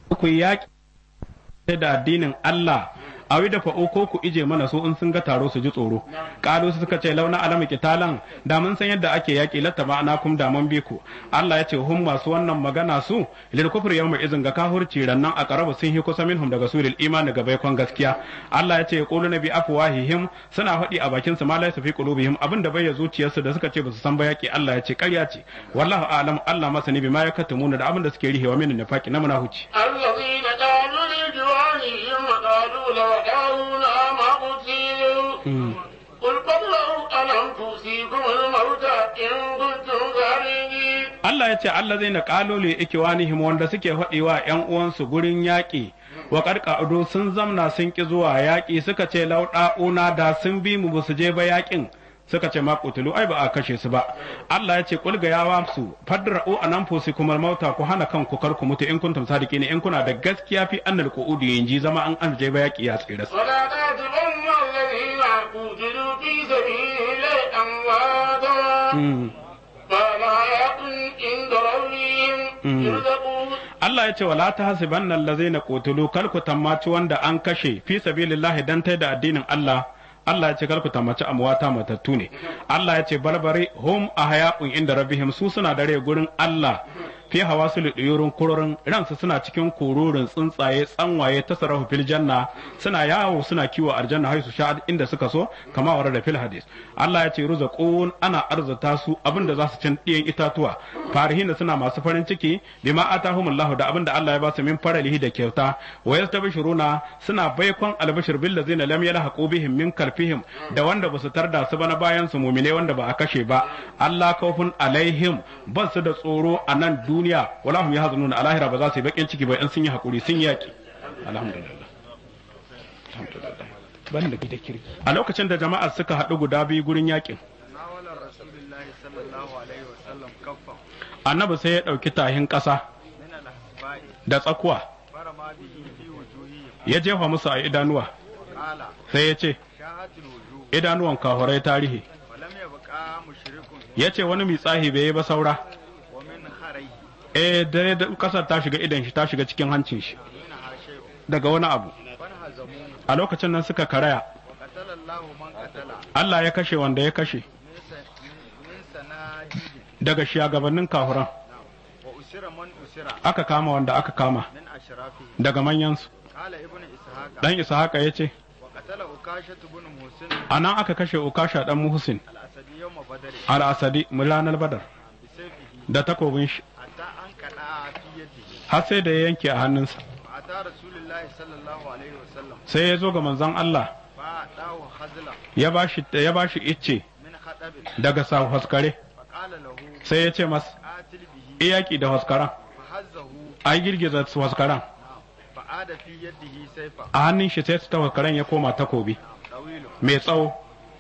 ku yaƙi da addinin Allah a da fa'o ko ku ije mana su in sun ga taro su ji tsoro ƙalu su suka ce launa alama kitalan da mun san yadda ake yaƙi latta ma'ana kum da mun bi ku Allah ya ce hum masu wannan magana su lil kufri yawma izin ga kahurci rannan a qarabu sun hi kusa minhum daga suril imani ga baikon gaskiya Allah ya ce yaqulu nabi afwahihim suna faɗi a bakin su ma laysa fi qulubihim abin da bai zuciyarsu da suka ce ba su san ba yaƙi Allah ya ce ƙarya ce wallahu a'lam Allah masani bima yakatumuna da abin da suke rihewa min nafaqi na munafici الذين قالوا لجوارهم وقالوا لو دعونا ما قتلوا قل قبلوا ألم توصيكم الموت إن كنتم صادقين Allah ya ce Allah zai na kalole ikiwanihim wanda suke faɗiwa ‘yan uwansu gurin yaƙi wa ƙarƙa'udu sun zamna sun ƙi zuwa yaƙi suka ce lauɗa'una da sun bi mu ba su je ba yaƙin suka ce ma kutulu ai ba a kashe su ba Allah ya ce kulga ya wa su fadra'u anan fusi kumar mauta ku hana kanku kar ku mutu in kuntum sadiqina in kuna da gaskiya fi annal qu'udi yanji zama an an je ba yaƙi ya tsira ولا تحسبن الذين قتلوا في سبيل الله أمواتا بل حياة عند ربهم يرزقون Allah ya ce wala ta hasibanna allazina qutilu kal ku tammaci wanda an kashe fi sabilillahi dan tai da addinin Allah Allah ya ce kar ku tammaci amwata matattu ne Allah ya ce barbare hum ahya'un inda rabbihim su suna dare gurin Allah fi hawasul duyurun kurorin ransu suna cikin kururin tsuntsaye tsanwaye ta sarahu fil janna suna yawo suna kiwo aljanna hai su sha inda suka so kama wara da fil hadis Allah ya ce ruzaqun ana arzuta su abinda za su cin diyan itatuwa farihina suna masu farin ciki bima atahumullahu da abinda Allah ya ba su min faralihi da kyauta wa yastabshiruna suna baikon albashir bil ladzina lam yalhaqu bihim min kalfihim da wanda basu tarda su bana bayan su mumine wanda ba a kashe ba Allah kaufun alaihim ba su da tsoro a nan duniya wala hum yahzanuna a lahira ba za su yi bakin ciki ba in sun yi hakuri sun yaki alhamdulillah alhamdulillah ban da gida kirki a lokacin da jama'a suka haɗu guda biyu gurin yakin ناول رسول الله صلى الله عليه وسلم كفا annabi sai ya ɗauki tahin ƙasa من الأحباء da tsakuwa فرمى به في وجوههم ya jefa musu a idanuwa قال sai ya ce شاهت الوجوه idanuwan kahurai tarihi ولم يبقى مشرك ya ce wani mitsahi bai yi ba saura ومن خريه eh dare da kasar ta shiga idan shi ta shiga cikin hancin shi منها شيء daga wani abu فانهزموه a lokacin nan suka karaya وقتل الله من قتل Allah ya kashe wanda ya kashe من س- من سناديد daga shugabannin kahuran وأسر من أسر aka kama wanda aka kama من أشرافه daga manyansu قال ابن إسحاق dan ishaqa ya ce وقتل أكاشة بن محسن a nan aka kashe ukasha dan muhsin الأسدي يوم بدر al-asadi mulanar badar بسيفه da takobin shi حتى أنقلع في يده har sai da ya yanke a hannunsa فأتى رسول الله صلى الله عليه وسلم sai ya zo ga manzon Allah فأعطاه خزلا ya bashi ya bashi icce من خطب daga sa haskare فقال له sai ya ce mas قاتل به iyaki da haskaran فهزه ai girgiza su haskaran فعاد في يده سيفا a hannun shi sai ta haskaran ya koma takobi طويل mai tsawo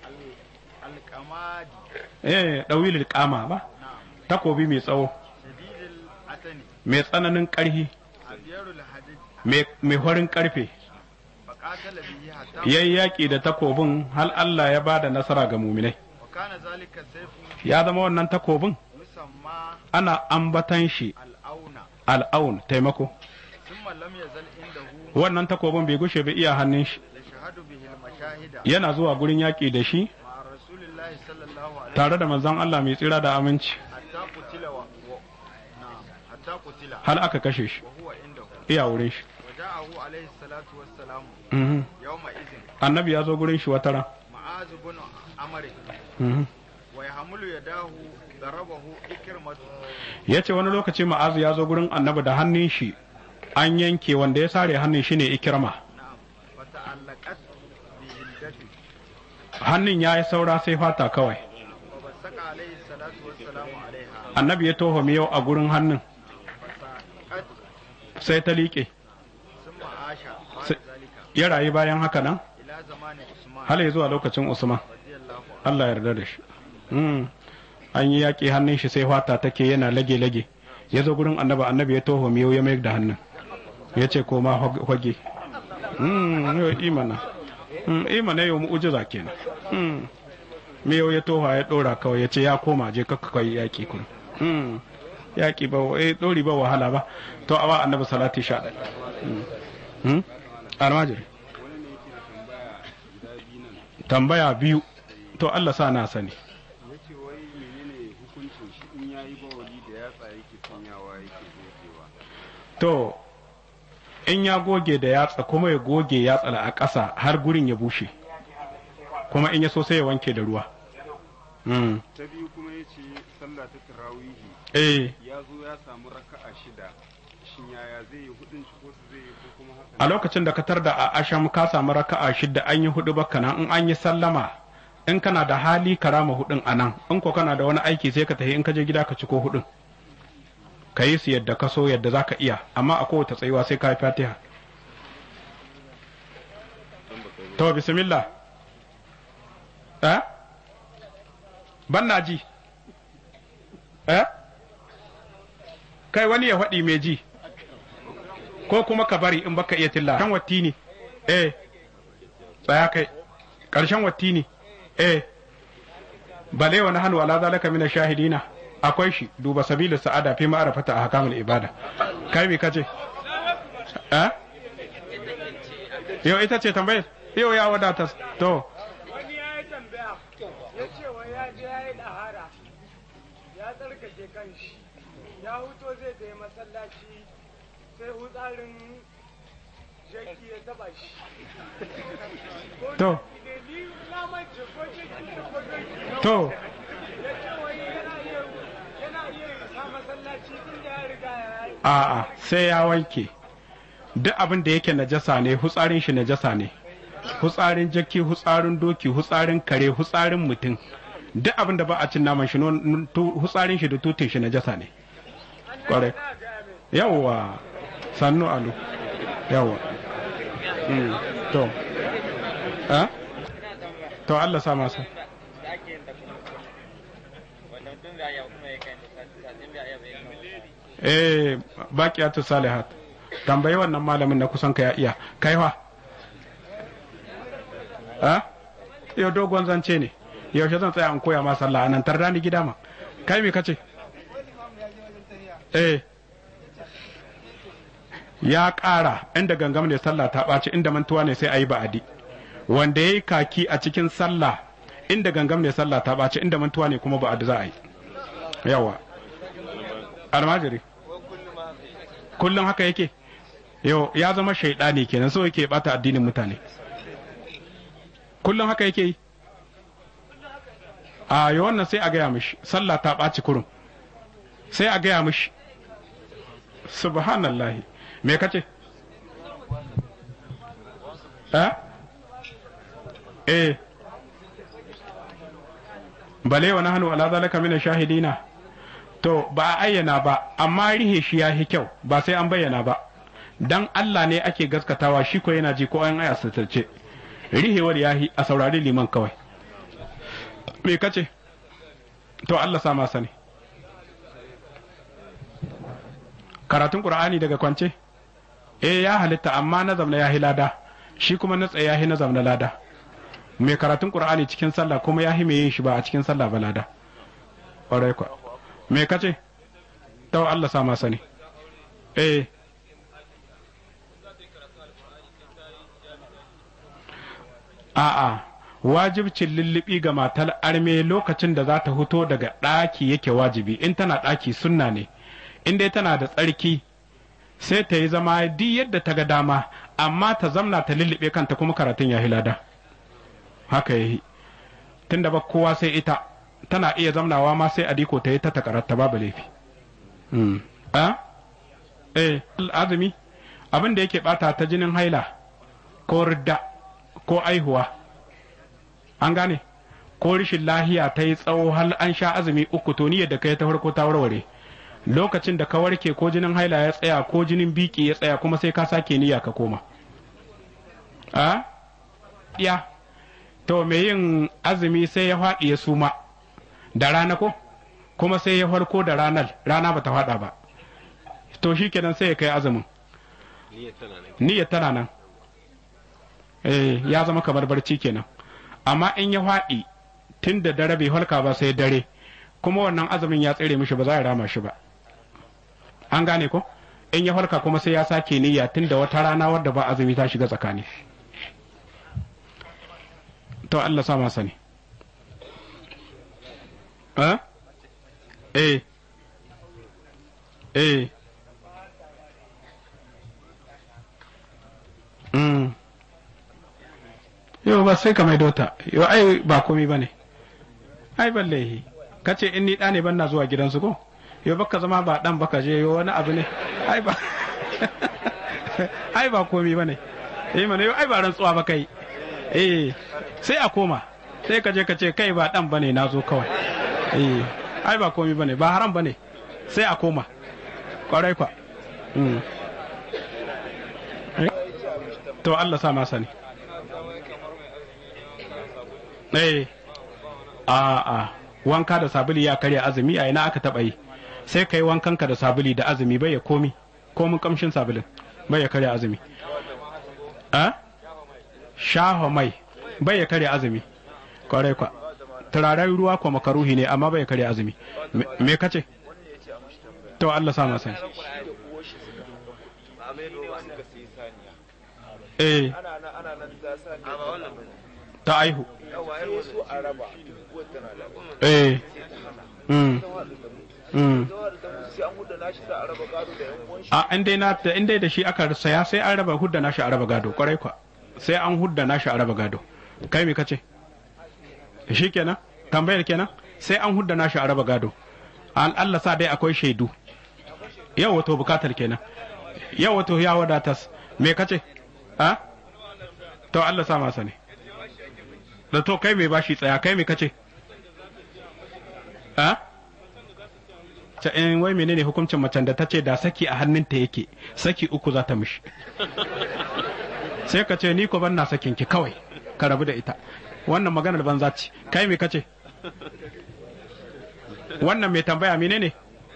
القماد eh dawilil kama ba نعم takobi mai tsawo شديد الأتن mai tsananin ƙarfi أبير الحديد mai mai horin ƙarfe فقاتل به حتى yayi yaƙi da takobin hal Allah ya bada nasara ga muminai وكان ذلك السيف ya zama wannan takobin يسمى ana ambatan shi الأون al'aun taimako ثم لم يزل عنده wannan takobin bai gushe ba iya hannun shi يشهد به المشاهد yana zuwa gurin yaƙi da shi مع رسول الله صلى الله عليه tare da manzon Allah mai tsira da aminci حتى قتل و... و... نعم حتى قتل hal aka kashe shi وهو عنده iya wurin shi وجاءه عليه الصلاة والسلام Mhm. يومئذ annabi ya zo gurin shi wata ran معاذ بن عمرو Mhm. ويحمل يداه ضربه إكرمة ya ce wani lokaci ma'azu ya zo gurin annabi da hannun shi an yanke wanda ya sare hannun shi ne ikirma نعم فتعلقت بجلدته hannun ya yi saura sai fata kawai وبصق عليه الصلاة والسلام عليها annabi ya toho miyau a gurin hannun فساقت sai ta liƙe ثم عاش بعد س- ذلك ya rayu bayan haka nan إلى زمان عثمان har ya zuwa lokacin usman رضي الله عنه Allah ya yarda da shi Mm. an yi yaƙi hannun shi sai fata take yana lage-lage ya zo gurin annabi annabi ya toho miyau ya mayar da hannun ya ce koma hage Mm, yau imana Mm, imana yau mu'ujiza kenan Mm. miyau ya toho ya ɗora kawai ya ce ya koma je kakka kai yaƙi kun Mm. yaƙi ba eh dori ba wahala ba to awa annabi salati sha ɗaya almajiri tambaya biyu to Allah sa na sani yace wai menene hukuncin shi in yayi bawali da yatsa yake sanyawa yake gogewa to in ya goge da yatsa kuma ya goge yatsa a ƙasa har gurin ya bushe kuma in ya so sai ya wanke da ruwa Mm. ta biyu kuma yace sallah ta tarawihi eh ya zo ya samu raka'a shida shin yaya zai yi hudun shi ko su zai yi ko kuma haka a lokacin da ka tar da a asham ka samu raka'a shidda an yi hudu baka nan in an yi sallama in kana da hali ka rama hudun a nan in ko kana da wani aiki sai ka tafi in ka je gida ka ci ko hudun ka yi su yadda ka so yadda za ka iya amma a kowace tsayuwa sai ka yi fatiha to bismillah eh ban na ji eh kai wani ya faɗi mai ji ko kuma ka bari in baka iya tilla kan watti ne eh tsaya kai ƙarshen watti ne eh bale wani hannu ala zalika min shahidina akwai shi duba sabilu sa'ada fi ma'arafata a hakamul ibada kai me kace eh yau ita ce tambayar yau ya wadata to wani ya yi tambaya ya ce wa ya je ya yi ɗahara ya tsarkake kanshi ya huto zai da masallaci sai hutsarin jaki ya taba shi Ko To. ne ni na mace ko jaki ne ko jaki to ya ce wai yana iya yana iya sa masallaci tun da ya riga ya yi a'a sai ya wanke duk abin da yake najasa ne hutsarin shi najasa ne hutsarin jaki hutsarin doki hutsarin kare hutsarin mutum duk abin da ba a cin naman shi non- tu- hutsarin shi da tutun shi najasa ne kwarai na gaya mai yawwa sannu alu yawwa Mm, to eh? to Allah sa masa eh baqiyatu salihat tambayi wannan malamin na kusan ka ya iya kaiwa ha yau dogon zance ne yaushe zan tsaya in koya ma sallah anan tarda ni gida ma kai me kace eh ya ƙara inda gangam ne sallah ta ɓaci inda mantuwa ne sai a yi ba'adi wanda ya yi kaki a cikin sallah inda gangam ne sallah ta ɓaci inda mantuwa ne kuma ba'adi za a yi yawa almajiri kullum haka yake yau ya zama shaidani kenan so yake bata addinin mutane kullum haka yake yi a yi wannan sai a gaya mishi sallah ta ɓaci kurum sai a gaya mishi subhanallahi me kace eh eh bale wa nahnu ala zalika min shahidina to ba a ayyana ba amma rihe shi ya hi kyau ba sai an bayyana ba dan Allah ne ake gaskatawa shi ko yana ji ko an aya satarce rihewar ya hi a saurari liman kawai me kace to Allah sa ma sani karatun qur'ani daga kwance eh ya halitta amma na zamna ya hi lada shi kuma na tsaye ya hi na zamna lada mai karatun qur'ani cikin sallah kuma ya hi mai yin shi ba a cikin sallah ba lada ƙwarai kwa me kace to Allah sa ma sani eh a'a wajibcin lullubi ga matar arme lokacin da za ta fito daga ɗaki yake wajibi in tana ɗaki sunna ne in dai tana da tsarki sai ta yi zama duk yadda ta ga dama amma ta zamna ta lullube kanta kuma karatun ya hilada haka yayi tunda ba kowa sai ita tana iya zamnawa ma sai adiko ta yi ta takaratta babu laifi mm. a eh azumi abin da yake bata ta jinin haila ko ridda ko aihuwa an gane ko rishin lahiya ta yi tsawo har an sha azumi uku to niyyar da kai ta farko ta warware lokacin da ka warke ko jinin haila ya tsaya ko jinin biki ya tsaya kuma sai ka sake niyya ka koma a ya to me yin azumi sai ya faɗi ya suma da rana ko kuma sai ya farko da ranar rana bata faɗa ba to shi kenan sai ya kai azumin niyyar tana nan eh ya zama kamar barci kenan amma in ya faɗi tun da dare bai halka ba sai dare kuma wannan azumin ya tsere mishi ba za a rama shi ba an gane ko in ya farka kuma sai ya sake niyya tun da wata rana wadda ba azumi ta shiga tsakani to Allah sa masa ne eh eh eh mm yau ba sai ka maido ta yau ai ba komi ba ne ai balle ka ce in ni ɗa ne ban na zuwa gidansu ko yau baka zama ba ɗan baka je yau wani abu ne ai ba ai ba komi ba ne eh mana yau ai ba rantsuwa ba kai eh sai a koma sai ka je ka ce kai ba ɗan ba ne na zo kawai eh ai ba komi ba ne ba haram ba ne sai a koma kwarai kwa Mm. to Allah sa masa ne eh a a wanka da sabuli ya karya azumi a ina aka taba yi sai kai wankanka da sabuli da azumi bai ya komi komin kamshin sabulin bai ya karya azumi a shaho mai bai ya karya azumi kwarai kwa turaren ruwa kwa makaruhi ne amma bai ya karya azumi Me- me kace to Allah sa masa eh ana nan ana nan za sa ta aihu sai su a raba uwar tana da eh mm mm zawar da mutu sai an huda nashi za a raba gado da yan uwan shi a in dai na in dai da shi aka saya sai an raba hudda nashi a raba gado kwarai kwa sai an hudda nashi a raba gado kai me kace shi kenan tambayar kenan sai an hudda nashi a raba gado an Allah sa dai akwai shaidu yau wato bukatar kenan yau wato ya wadatas me kace ha to Allah sa masa ne da to kai me bashi tsaya kai me kace ha ta in wai menene hukuncin macen da ta ce da saki a hannunta yake saki uku za ta mishi sai ka ce ni ko ban na sakin ki kawai ka rabu da ita wannan maganar banza ce kai me kace wannan mai tambaya menene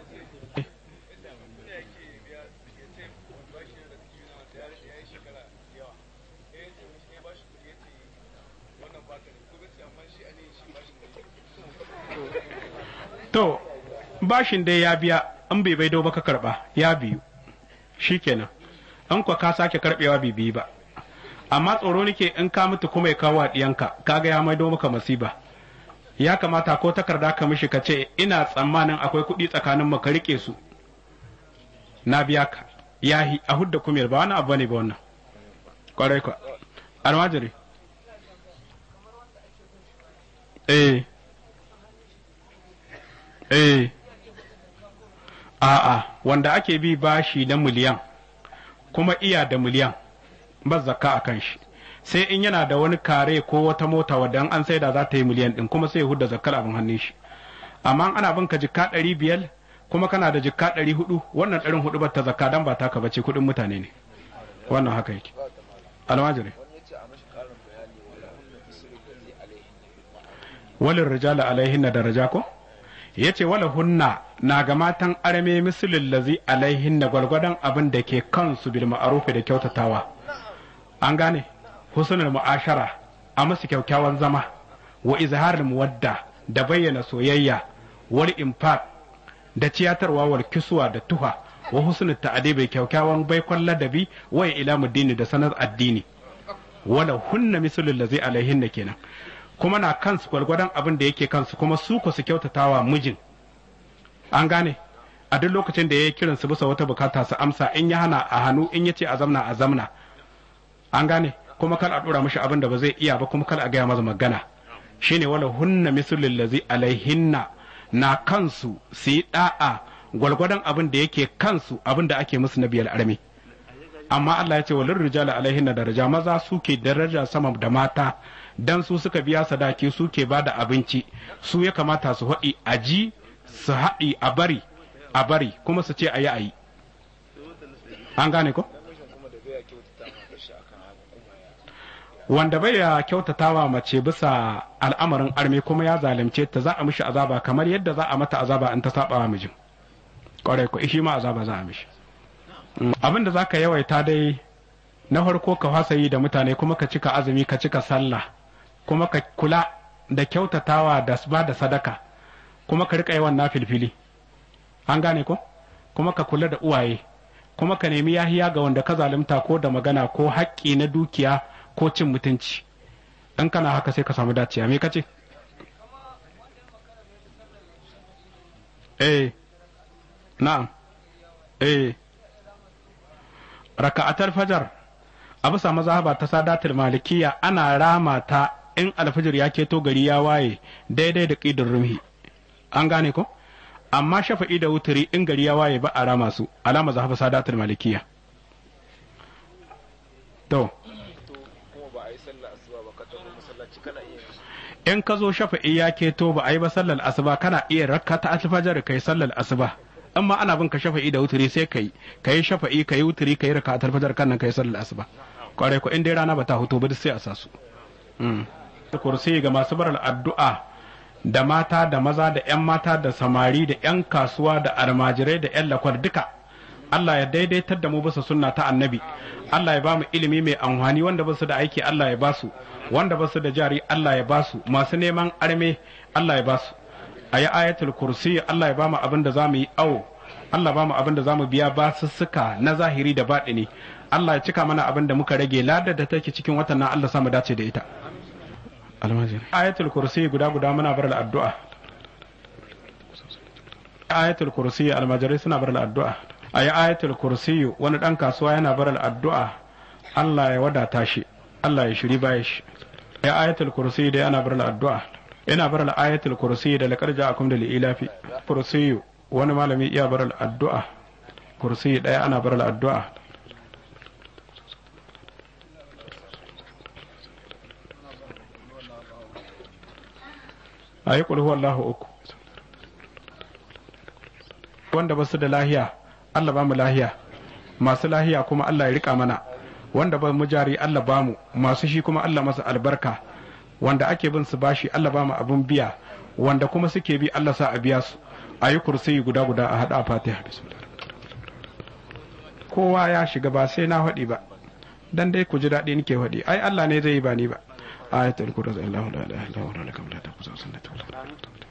to bashin dai ya biya an bai bai ba ka karba ya biyu shikenan an kwa ka sake karbewa bai biyu ba amma tsoro nake in ka mutu kuma ya kawo diyanka kaga ya maido maka masiba ya kamata ko takarda ka mishi ka ce ina tsammanin akwai kuɗi tsakanin mu ka rike su na biya ka yahi a hudda kumiyar ba wani abu ne ba wannan kwarai kwa almajiri eh eh a'a wanda ake bi bashi na miliyan kuma iya da miliyan ba zakka a kan shi sai in yana da wani kare ko wata mota wadda an saida za ta yi miliyan din kuma sai ya hudda zakkar abin hannun shi amma ana bin ka jikka ɗari biyar kuma kana da jikka ɗari hudu wannan ɗarin hudu ba ta zakka dan ba taka bace kuɗin mutane ne wannan haka yake almajiri wani ya ce a mashi karin bayani wala hunna bisirin da zai alaihin walin rijala alaihin na daraja ko ya ce wala hunna na ga matan arme misilin lazi alaihin na gwargwadon abin da ke kansu bil ma'arufi da kyautatawa an gane husnul mu'ashara a musu kyakkyawan zama wa izharul muwadda da bayyana soyayya wal infaq da ciyatarwa wal kiswa da tuha wa husnul ta'adibi kyakkyawan baikon ladabi wa ila muddini da sanar addini wala hunna misilin lazi alaihin kenan kuma na kansu gwargwadon abin da yake kansu kuma su ku su kyautatawa mijin an gane a duk lokacin da ya yi kiran su bisa wata bukata su amsa in ya hana a hannu in ya ce a zamna a zamna an gane kuma kal a dora mishi abin da ba zai iya ba kuma kal a gaya masa magana shine wala hunna mislul lazi alaihinna na kansu su yi da'a gwargwadon abin da yake kansu abin da ake musu na biyar armi amma Allah ya ce walin rijala alaihinna daraja maza suke daraja sama da mata dan su suka biya sadaki suke ba da abinci su ya kamata su haɗi a ji su haɗi a bari a bari kuma su ce a yi a yi an gane ko namijin kuma da bai kyautata ma shi akan haka kuma ya wanda bai ya kyautatawa mace bisa al'amarin arme kuma ya zalunce ta za a mishi azaba kamar yadda za a mata azaba in ta saba wa mijin kwarai ko shi ma azaba za a mishi Mm, abin da za ka yawaita dai na farko ka fasa yi da mutane kuma ka cika azumi ka cika sallah kuma ka kula da kyautatawa da ba da sadaka kuma ka rika yawan na filfili an gane ko kuma ka kula da uwaye kuma ka nemi yahiya ga wanda ka zalunta ko da magana ko haƙƙi na dukiya ko cin mutunci in kana haka sai ka samu dacewa me kace eh na'am eh raka'atar fajar a bisa mazhaba ta sadatul malikiya ana rama ta in alfajir ya keto gari ya waye daidai da ƙidin rumhi an gane ko amma shafa'i da wuturi in gari ya waye ba a rama su alama zahaba sadatul malikiya to to kuma ba a yi sallah asuba ba ka tafi masallaci kana iya in ka zo shafa'i ya keto ba a yi ba sallar asuba kana iya rakka ta alfajar kai sallar asuba amma ana bin ka shafa'i da wuturi sai kai kai shafa'i kai wuturi kai raka ta alfajar kan nan kai sallar asuba kwarai ko in dai rana ba ta huto ba duk sai a sa su mm. kursi ga masu barar addu'a da mata da maza da 'yan mata da samari da 'yan kasuwa da almajirai da 'yan lakwar duka Allah ya daidaitar da mu bisa sunna ta annabi Allah ya ba mu ilimi mai amfani wanda basu da aiki Allah ya basu wanda basu da jari Allah ya basu masu neman arme Allah ya basu a yi ayatul kursi Allah ya ba mu abin da za mu yi awo Allah ba mu abin da za mu biya basussuka na zahiri da baɗini Allah ya cika mana abin da muka rage ladar da take cikin watan nan Allah samu dace da ita almajiri ayatul kursi guda guda muna bar addu'a ayatul kursi almajirai suna bar addu'a ayi ayatul kursi wani dan kasuwa yana bar addu'a Allah ya wadata shi Allah ya shiri baya shi ayi ayatul kursi da yana bar addu'a ina bar ayatul kursi da laqad ja'akum da ilafi kursi wani malami iya bar addu'a kursi daya ana bar addu'a a yi ƙulhu Allahu uku wanda ba su da lahiya Allah ba mu lahiya masu lahiya kuma Allah ya rika mana wanda ba mu jari Allah ba mu masu shi kuma Allah masa albarka wanda ake bin su bashi Allah ba mu abin biya wanda kuma suke bi Allah sa a biya su a yi kursiyi guda guda a haɗa fatiha kowa ya shiga ba sai na faɗi ba dan dai ku ji daɗi nake faɗi ai Allah ne zai yi ba ni ba آية الكرة الله لا إله إلا هو لكم لا تأخذ سنة ولا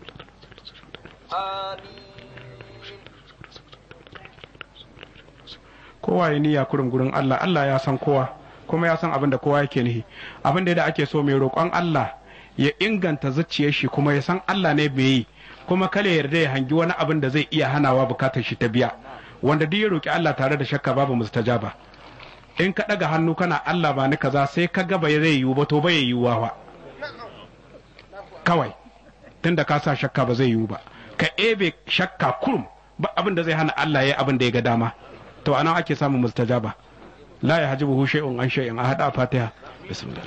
kowa ya niyya kurin gurin Allah Allah ya san kowa kuma ya san abin da kowa yake nihi abin da ake so mai roƙon Allah ya inganta zuciyar shi kuma ya san Allah ne bai yi kuma kale yarda ya hangi wani abin da zai iya hanawa bukatar shi ta biya wanda duk ya roƙi Allah tare da shakka babu mustajaba in ka ɗaga hannu kana Allah ba ni kaza sai ka ga bai zai yiwu ba to bai yiwuwa ba kawai tunda ka sa shakka ba zai yiwu ba ka ebe shakka kurum ba abin da zai hana Allah ya abin da ya ga dama to anan ake samun mustajaba la ya hajibu shay'un an shay'in a hada fatiha bismillah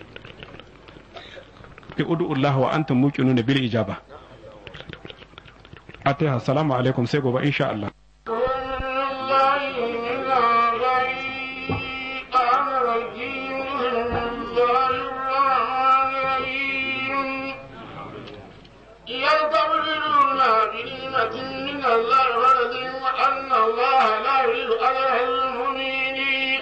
fi ud'ullah wa antum muqinuna bil ijaba atiha assalamu alaikum sai gobe insha Allah يستبشرون بنعمة من الله ولد وأن الله لا يريد أجر المؤمنين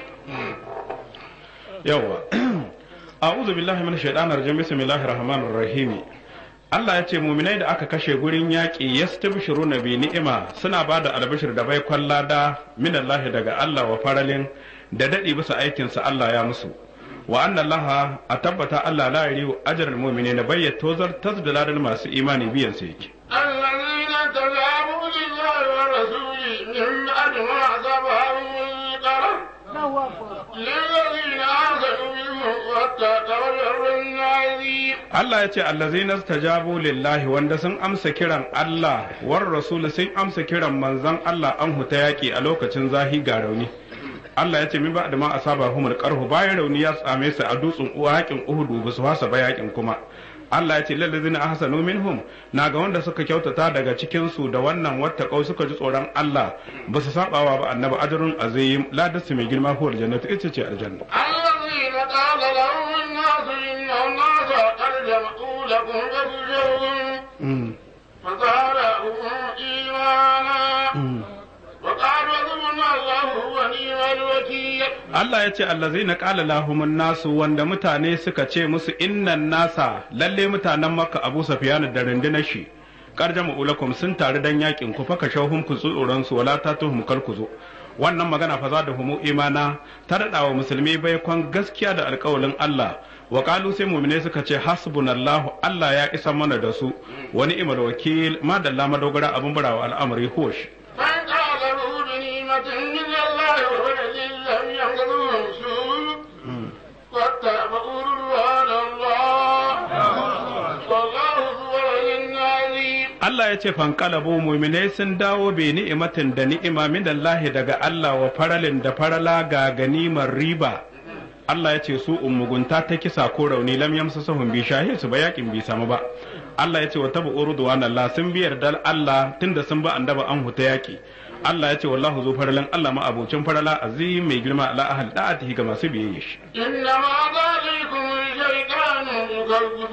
yawa a'udhu billahi minash shaitanir rajim bismillahir rahmanir rahim Allah ya ce muminai da aka kashe gurin yaƙi yastabshiruna bi ni'ima suna ba da albashir da bai kwallada minallahi daga Allah wa faralin da dadi bisa aikin sa Allah ya musu wa anna Allah a tabbata Allah la yariu ajral mu'minina bayyat tozar tasdaladal masu imani biyan sa yake الذين تجابوا لله ورسوله من بعد ما أصابهم القرح للذين آمنوا منهم واتقوا الأمر العظيم Allah ya ce allazina stajabu lillahi wanda sun amsa kiran Allah war rasul sun amsa kiran manzon Allah an huta yaki a lokacin zahi ga rauni Allah ya ce min ba da ma asaba humul qarhu bayan rauni ya same su a dutsen uwa yakin Uhudu ba su fasa ba yakin kuma Allah ya ce lallazina ahsanu minhum na ga wanda suka kyautata daga cikin su da wannan wattaqau suka ji tsoron Allah ba su sabawa ba annabi ajrun azim ladarsu mai girma ko aljannatu ita ce aljanna الذين قال لهم الناس إن الناس قد جمعوا لكم فاخشوهم فزادهم إيمانا وقالوا حسبنا الله ونعم الوكيل Allah ya ce allazina qala lahumun nasu wanda mutane suka ce musu innan nasa lalle mutanen makka abu sufyan da rundunar shi karjama ulakum sun taru dan yakin ku fa kashawhum ku tsoron su wala tatuhum kal ku zo wannan magana fa za da humu imana ta daɗa wa musulmi bai kwan gaskiya da alƙawalin Allah wa qalu sai mu'mine suka ce hasbunallahu Allah ya isa mana da su wani imal wakil ma dalla madogara abun burawa al'amari hosh فانقلبوا بنعمة من الله وفضل لم يمسسهم سوء واتبعوا رضوان الله والله ذو فضل عظيم Allah ya ce fankalabu mu'minai sun dawo bi ni'imatin da ni'ima min Allah daga Allah wa faralin da farala ga ganimar riba Allah ya ce su ummugunta ta kisa ko rauni lam yamsasuhum bi shahid su ba yakin bi samu ba Allah ya ce wa tabu urduwan Allah sun bi yardar Allah tunda sun ba andaba an huta yaki Allah ya ce wallahu zu faralin Allah ma abocin farala azim mai girma ala ahal da'atihi ga masu biyayya shi إنما ذلكم الشيطان يكذب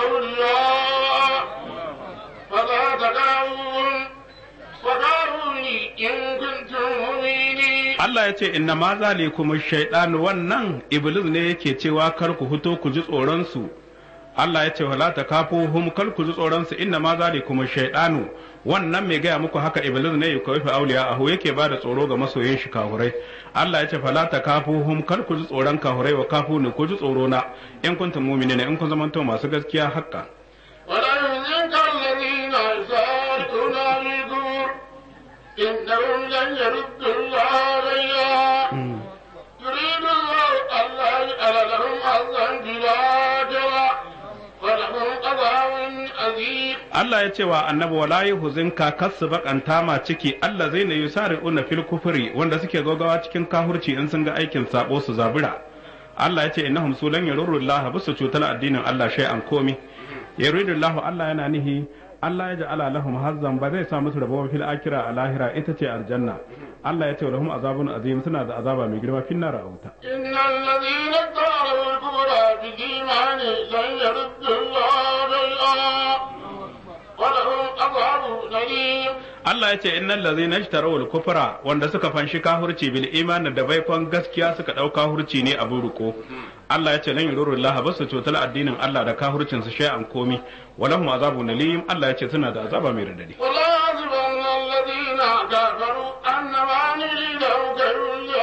أولياء فلا تدعوهم وقالوني إن كنتم مؤمنين Allah ya ce inna ma zalikum shaytan wannan iblis ne yake cewa kar ku fito ku ji tsoron su Allah ya ce wala takafuhum kar ku ji tsoron su inna ma zalikum shaytanu wannan mai gaya muku haka iblis ne ya kawai auliya ahu yake ba da tsoro ga masoyin shi kahurai Allah ya ce fala takafuhum kar ku ji tsoron kahurai wa kafu ne ku ji tsoro na in kuntum mu'minina in kun zamanto masu gaskiya hakka ولا يحزنك الذين يسارعون بالكفر إنهم لن يردوا الله عليها يريد الله ألا يجعل لهم حظا في الآخرة ولهم عذاب عظيم Allah ya ce wa annabi wala yuhzinka kasu bakanta ma ciki Allah zai ne yusari'una fil kufri wanda suke gogawa cikin kahurci in sun ga aikin sabo su zabura Allah ya ce innahum sulan yarurullah bisu cutar addinin Allah shay'an komi yaridullahu Allah yana nihi Allah ya ja'ala lahum hazzan ba zai sa musu rabo fil akira a lahira ita ce aljanna Allah ya ce lahum azabun azim suna da azaba mai girma fin nar a wuta إن الذين ادعوا الكفر في الإيمان لن يردوا الله شيئا ولهم عذاب أليم Allah ya ce innal ladzina ishtaraw al-kufra wanda suka fanshi kahurci bil imani da baikon gaskiya suka dau kahurci ne abu ruko Allah ya ce lan yururu Allah basu cutar addinin Allah da kahurcin su shay'an komi walahum azabun alim Allah ya ce suna da azaba mai radadi ولا يحسبن الذين كفروا أنما نريدهم خير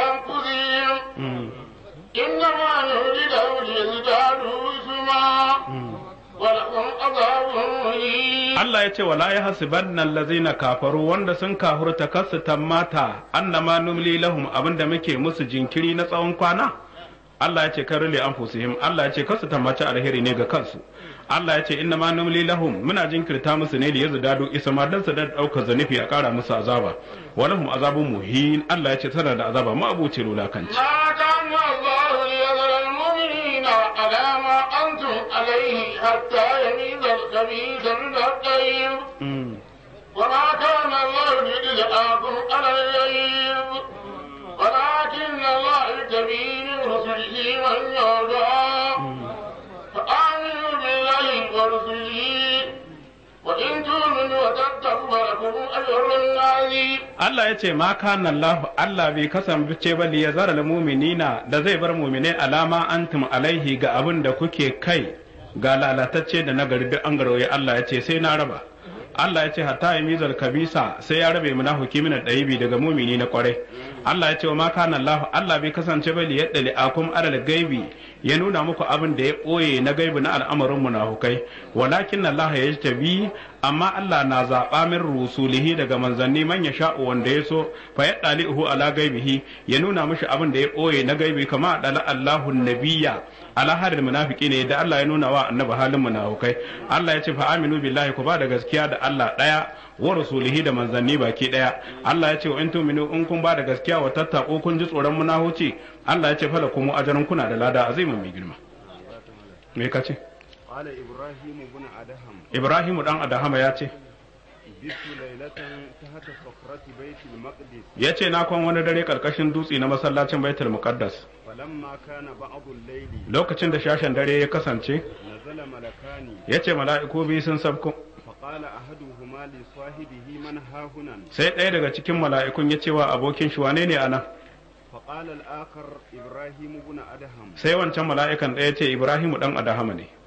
لأنفسهم إنما نريدهم ليزدادوا إثما ولهم عذاب مهين Allah ya ce wala ya hasibanna allazina kafaru wanda sun kahurta kasu tammata annama numli lahum abinda muke musu jinkiri na tsawon kwana Allah ya ce kar li anfusihim Allah ya ce kasu tammaci alheri ne ga kansu Allah ya ce inna ma numli lahum muna jinkirta musu ne da yazdadu isma dan su da daukar zanifi a kara musu azaba walahum azabun muhin Allah ya ce tana da azaba ma abuce lulakanci ما كان الله ليذر المؤمنين على ما أنتم عليه حتى يميز الخبيث من الطيب وما كان الله ليدلعكم على الغيب ولكن الله يجتبي من رسله من يشاء فآمنوا بالله ورسله وإن تؤمنوا وتتقوا فلكم أجر عظيم Allah ya ce ma kana Allah Allah bai kasance ba li yazara lil mu'minina da zai bar mu'minai alama antum alaihi ga abin da kuke kai ga lalatacce da nagari duk an garoye Allah ya ce sai na raba Allah ya ce hatta ya mizal kabisa sai ya rabe munafiki min ɗayibi daga mumini na kwarai Allah ya ce wa ma kana Allah Allah bai kasance ba li yadda akum alal gaibi ya nuna muku abin da ya ɓoye na gaibi na al'amarin munafukai walakin Allah ya tabi amma Allah na zaɓa min rusulihi daga manzanni man ya sha'u wanda ya so fa ya ɗali'uhu ala gaibihi ya nuna mishi abin da ya ɓoye na gaibi kama ɗala Allahu nabiyya ala harin munafiki ne da Allah ya nuna wa annabi halin munafukai Allah ya ce fa aminu billahi ku ba da gaskiya da Allah ɗaya wa rasulihi da manzanni baki ɗaya Allah ya ce wa in tuminu in kun ba da gaskiya wa tattako kun ji tsoron munahuci Allah ya ce fala kuma ajaran kuna da lada azimin mai girma me ka ce قال إبراهيم بن أدهم Ibrahimu dan Adahama ya ce بت ليلة تحت صخرة بيت المقدس ya ce na kwan wani dare karkashin dutse na masallacin Baitul Muqaddas فلما كان بعض الليل lokacin da shashen dare ya kasance نزل ملكان ya ce mala'iku biyu sun sabko فقال أحدهما لصاحبه من ها هنا sai ɗaya daga cikin mala'ikun ya ce wa abokin shi wane ne anan فقال الآخر إبراهيم بن أدهم sai wancan mala'ikan ɗaya ce Ibrahimu dan Adahama ne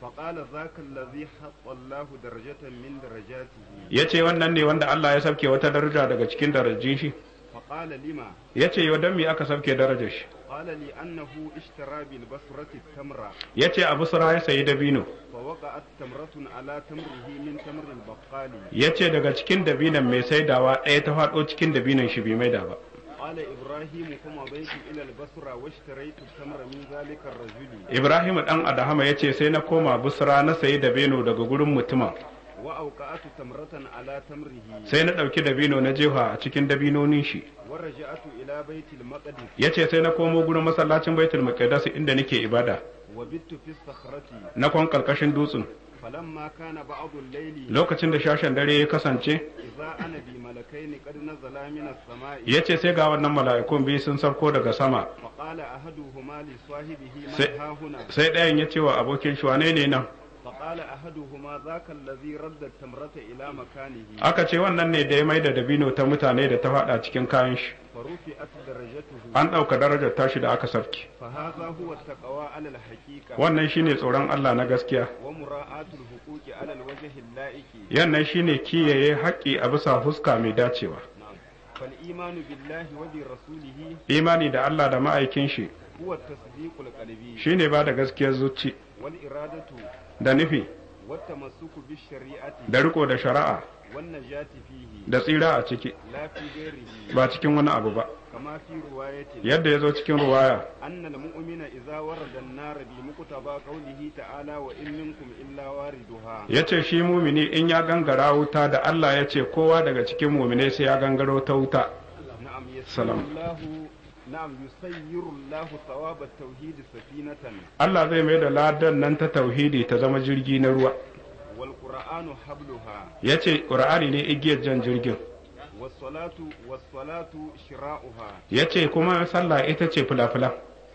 فقال ذاك الذي حط الله درجة من درجاته yace wannan ne wanda Allah ya sabke wata daraja daga cikin darajin shi فقال لما yace yau dan me aka sabke darajar shi قال لأنه اشترى بالبصرة التمرة yace Abu Sura ya sayi dabino فوقعت تمرة على تمره من تمر البقال yace daga cikin dabinan mai saidawa ɗaya ta faɗo cikin dabinan shi bai maida ba قال إبراهيم فمضيت إلى البصرة واشتريت التمر من ذلك الرجل Ibrahim dan Adahama yace sai na koma Busra na sayi dabino daga gurin mutumin وأوقعت تمرة على تمره sai na ɗauki dabino na jefa a cikin dabinonin shi ورجعت إلى بيت المقدس yace sai na komo gurin masallacin Baitul Muqaddas inda nake ibada وبت في الصخرة na kwan karkashin dutsen فلما كان بعض الليل lokacin da shashen dare ya kasance إذا أنا بملكين قد نزلا من السماء yace sai ga wannan mala'ikun biyu sun sauko daga sama فقال أحدهما لصاحبه سي- من ها هنا sai ɗayan ya ce wa abokin shi wane ne nan فقال أحدهما ذاك الذي رد التمرة إلى مكانه aka ce wannan ne da ya mai da dabino ta mutane da ta faɗa cikin kayan shi فرفعت درجته an ɗauka darajar tashi da aka sarki فهذا هو التقوى على الحقيقة wannan shine tsoron Allah na gaskiya ومراعاة الحقوق على الوجه اللائق yannan shine kiyaye haƙƙi a bisa fuska mai dacewa نعم فالإيمان بالله وبرسوله imani da Allah da ma'aikin shi هو التصديق القلبي shine ba da gaskiyar zuci والإرادة da nufi والتمسك بالشريعة da riko da shari'a والنجاة فيه da tsira a ciki لا في غيره ba cikin wani abu ba كما في رواية yadda ya zo cikin ruwaya أن المؤمن إذا ورد النار بمقتضى قوله تعالى وإن منكم إلا واردها ya ce shi mumini in ya gangara wuta da Allah ya ce kowa daga cikin muminai sai ya gangaro ta wuta نعم يسير سلام. الله نعم يسير الله ثواب التوحيد سفينة Allah zai mai da ladan nan ta tauhidi ta zama jirgi na ruwa والقرآن حبلها ya ce ƙur'ani ne igiyar jan jirgin والصلاة والصلاة شراؤها ya ce kuma sallah ita ce fulafula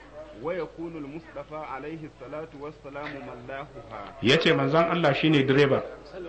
ويكون المصطفى عليه الصلاة والسلام ملاحها ya ce manzon Allah shine direba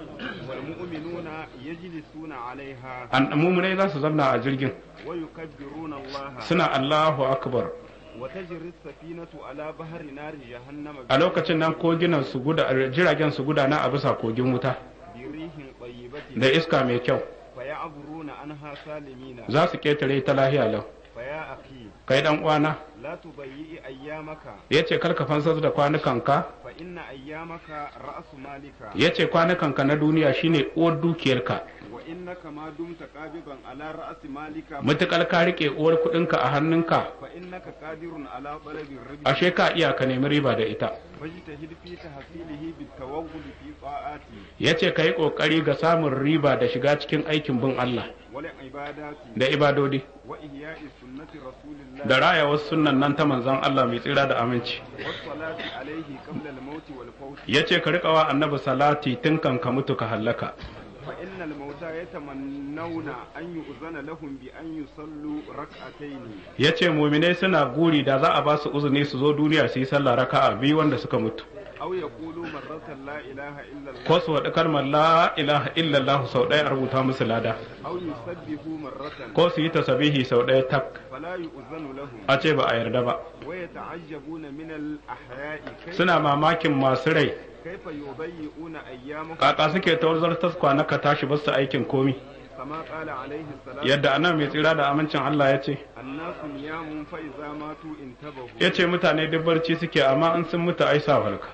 والمؤمنون يجلسون عليها an muminai za su zamna a jirgin ويكبرون الله suna Allahu akbar وتجري السفينة على بحر نار جهنم a lokacin nan koginan su guda jiragen su gudana a bisa kogin wuta بريح طيبة da iska mai kyau فيعبرون عنها سالمين za su ketare ta lahiya lau فيا أخي kai dan uwana لا تضيئ أيامك ya ce karka fansar da kwanukanka فإن أيامك رأس مالك ya ce kwanukanka na duniya shine uwar dukiyarka وإنك ما دمت قابضا على رأس مالك mutukar ka rike uwar kuɗinka a hannunka فإنك قادر على طلب الربح ashe ka iya ka nemi riba da ita فاجتهد في تحصيله بالتوغل في طاعاته ya ce ka yi ƙoƙari ga samun riba da shiga cikin aikin bin Allah والعبادات da ibadodi وإحياء سنة رسول الله da raya wasu sunan nan ta manzon Allah mai tsira da aminci والصلاة عليه قبل الموت والفوت ya ce ka riƙa wa annabi salati tun kan ka mutu ka hallaka فإن الموتى يتمنون أن يؤذن لهم بأن يصلوا ركعتين ya ce muminai suna guri da za a ba su uzuni su zo duniya su yi sallah raka'a biyu wanda suka mutu أو يقولوا مرة لا إله إلا الله ko su waɗi kalmar la ilaha illallah sau ɗaya a rubuta musu lada أو يسبحوا مرة ko su yi tasabihi sau ɗaya tak فلا يؤذن لهم a ce ba a yarda ba ويتعجبون من الأحياء كيف, suna mamakin masu rai كيف يضيئون أيامهم kaka suke tawar taskwa na ka tashi basu aikin komi كما قال عليه السلام yadda anan mai tsira da amincin Allah ya ce الناس نيام فإذا ماتوا انتبهوا ya ce mutane duk barci suke amma in sun mutu ai sa halka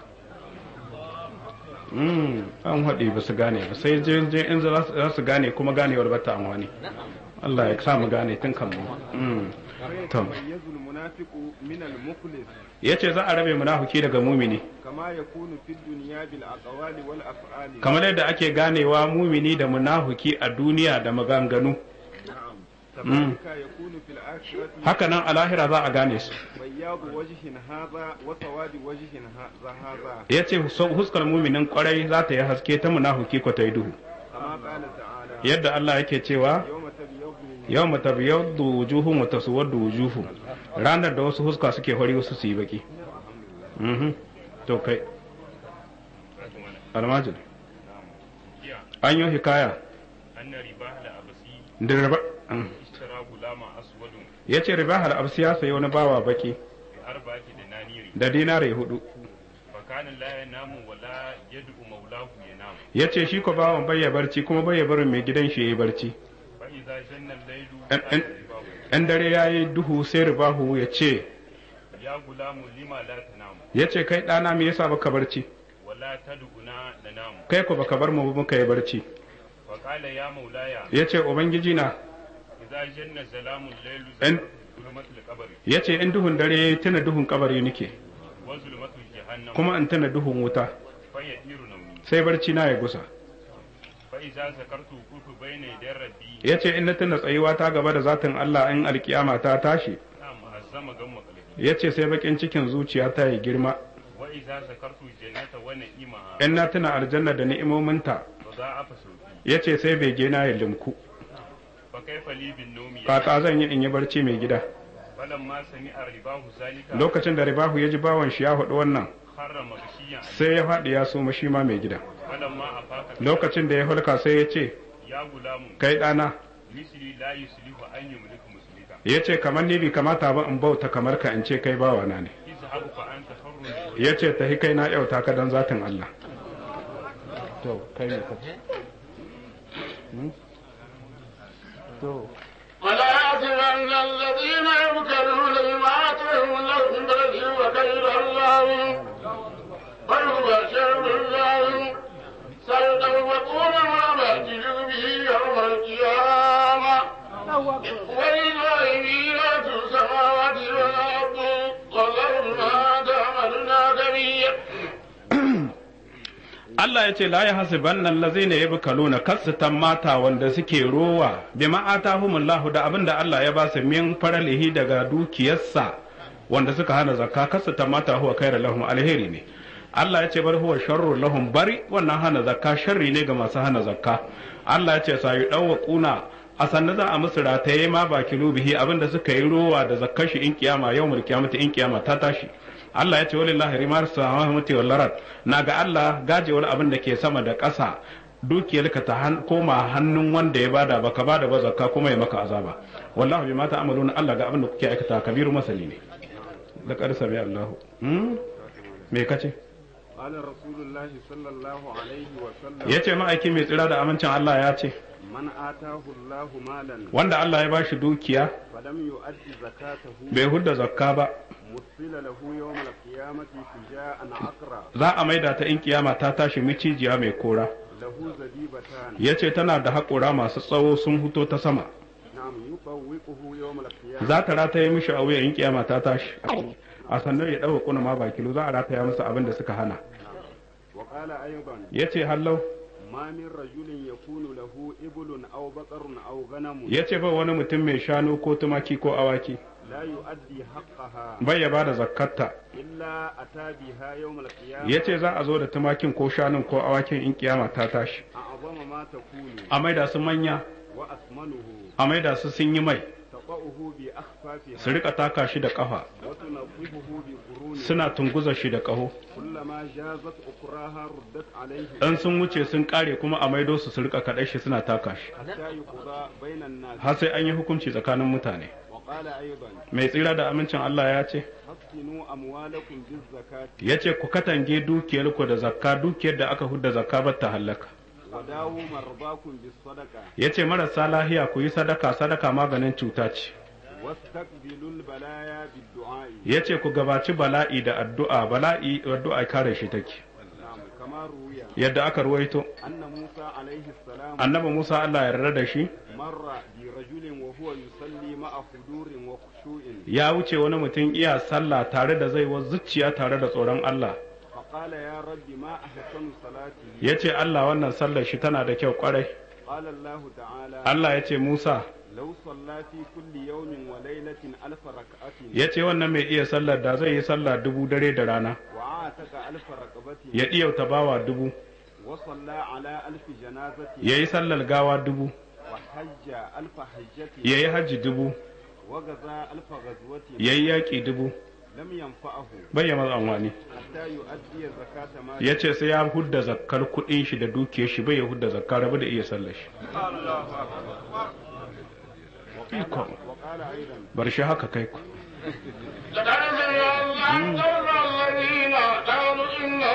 Mm, an haɗe ba su gane ba sai je je in za su- za su gane kuma ganewar ba ta amfani Allah ya sa mu gane tun kan mu Mm, to فيتميز المنافق من المخلص ya ce za a rabe munafiki daga mumini كما يكون في الدنيا بالأقوال والأفعال kamar yadda ake ganewa mumini da munafiki a duniya da maganganu نعم كذلك يكون في الآخرة haka nan a lahira za a gane su بياض وجه هذا وسواد وجه ه- هذا ya ce huskar muminin kwarai za ta yi haske ta munafiki ko ta yi duhu كما قال تعالى yadda Allah yake cewa يوم تبيض yau mu tabiyaddu wujuhum wa taswaddu wujuhum ranar da wasu huska suke fari wasu su yi baki mhm to kai almajid an yi hikaya أن رباح الأبسي da riba اشترى غلاما أسود ya ce riba absi ya sayi wani bawa baki بأربعة دنانير da dinare hudu فكان kana la yanamu wala yad'u maulahu yanam ya ce shi ko bawan bai ya barci kuma bai ya barin mai gidan shi ya yi barci fa idza janna al-laylu En- en- qala ribahu, in dare ya yi duhu sai ribahu ya ce ya gulamu lima la tanamu ya ce kai ɗana me yasa baka barci wala tad'una nanamu kai ko baka bar mu ba muka yi barci fa qala ya maulaya ya ce ubangiji na idza janna zalamu al-laylu En- zulmatul qabri ya ce in duhun dare ya yi tuna duhun kabari nake wa zulmatul jahannam kuma in tuna duhun wuta fa yadiru nawmi sai barci na ya gusa fa idza zakartu kutu bayna yaday rabbi ya ce in na tuna tsayuwa ta gaba da zatin Allah in alkiyama ta tashi na'am azama gamma qalbi ya ce sai bakin cikin zuciya ta yi girma wa idza zakartu jannata wa na'imaha in na tuna aljanna da ni'imominta fa za'afa sauki ya ce sai bege na ya limku fa kaifa li bin nawmi kaka zan yi in yi barci mai gida falamma sami'a ribahu zalika lokacin da ribahu ya ji bawan shi ya faɗi wannan harra magashiyan sai ya faɗi ya soma shi ma mai gida falamma afaka lokacin da ya hulka sai ya ce ya gulamu kai ɗana misli la yuslihu an yumliku muslika ya ce kamar ni bai kamata ba in bauta kamar ka in ce kai bawana ne izhabu fa anta hurrun ya ce tahi kai na yauta ka don zatin Allah to kai ne ka to ولا يحسبن الذين يبكرون بما آتاهم الله من فضله وخير الله بل هو شر الله سيطوقون ما بخلوا به يوم القيامة ولله ميراث السماوات والأرض والله بما تعملون كبير Allah ya ce la ya hasibanna allazina yabkaluna kasatan mata wanda suke rowa bima atahumullahu da abinda Allah ya ba su min faralihi daga dukiyarsa wanda suka hana zakka kasatan mata huwa khairu lahum alheri ne Allah ya ce bar huwa sharru lahum bari wannan hana zakka sharri ne ga masu hana zakka Allah ya ce sayu dawwa kuna a sannan za a musu rataye ma ba kilubihi abinda suka yi rowa da zakkar shi in kiyama yawmul kiyamati in kiyama ta tashi Allah ya ce walillahi rimar samawati wal ard na ga Allah gajewar abin da ke sama da ƙasa dukiyarka ta han, koma hannun wanda ya bada baka bada ba zakka kuma ya maka azaba wallahi bima ta'maluna Allah ga abin da kuke aikata kabiru masali ne da karsa bi Allah hmm? me kace قال رسول الله صلى الله عليه وسلم yace ma'aiki mai tsira da amincin Allah ya ce من آتاه الله مالا wanda Allah ya bashi dukiya فلم يؤدي زكاته bai hudda zakka ba مثل له يوم القيامة شجاعا عقرا za a maida ta in kiyama ta tashi micijiya mai kora له زبيبتان yace tana da haƙura masu tsawo sun huto ta sama نعم يطوقه يوم القيامة za ta rataye mishi a wuya in kiyama ta tashi a sannan ya ɗauka kuna ma ba kilo za a rataya masa abin da suka hana وقال أيضا ya ce hallau ما من رجل يكون له إبل أو بقر أو غنم ya ce ba wani mutum mai shanu ko tumaki ko awaki لا يؤدي حقها bai ya bada zakkarta إلا أتى بها يوم القيامة ya ce za a zo da tumakin ko shanun ko awakin in kiyama ta tashi أعظم ما تكون a maida su manya وأثمنه a maida su sun yi mai تقعه su بأخفافها rika taka shi da kafa وتنظفه بقرونها suna tunguza shi da kaho كلما جازت أخراها ردت عليه dan sun wuce sun kare kuma a maido su su rika kaɗai shi suna taka shi حتى يقضى بين الناس har sai an yi hukunci tsakanin mutane وقال أيضا mai tsira da amincin Allah ya ce حصنوا أموالكم بالزكاة ya ce ku katange dukiyarku da zakka dukiyar da aka hudda zakka ba ta hallaka وداووا مرضاكم بالصدقة ya ce marasa lahiya ku yi sadaka sadaka maganin cuta ce واستقبلوا البلايا بالدعاء ya ce ku gabaci bala'i da addu'a bala'i addu'a kare shi take نعم كما روي yadda aka ruwaito أن موسى عليه السلام annabi Musa Allah ya yarda da shi مر برجل وهو يصلي مع خضور وخشوع ya wuce wani mutum iya sallah tare da zaiwa zuciya tare da tsoron Allah فقال يا رب ما أحسن صلاتي ya ce Allah wannan sallar shi tana da kyau kwarai قال الله تعالى Allah ya ce Musa لو صلى في كل يوم وليلة ألف ركعة ya ce wannan mai iya sallar da zai yi sallah dubu dare da rana وعاتق ألف رقبة ya ɗiyauta bawa dubu وصلى على ألف جنازة ya yi sallar gawa dubu وحج ألف حجة ya yi hajji dubu وغزا ألف غزوة ya yi yaƙi dubu لم ينفعه bai ya maza amfani حتى يؤدي زكاة ماله ya ce sai ya hudda zakkar kuɗin shi da dukiyar shi bai ya hudda zakkar rabu da iya sallar shi Iko. وقال أيضا bar shi haka kai ku لقد سمع الله قول الذين قالوا إن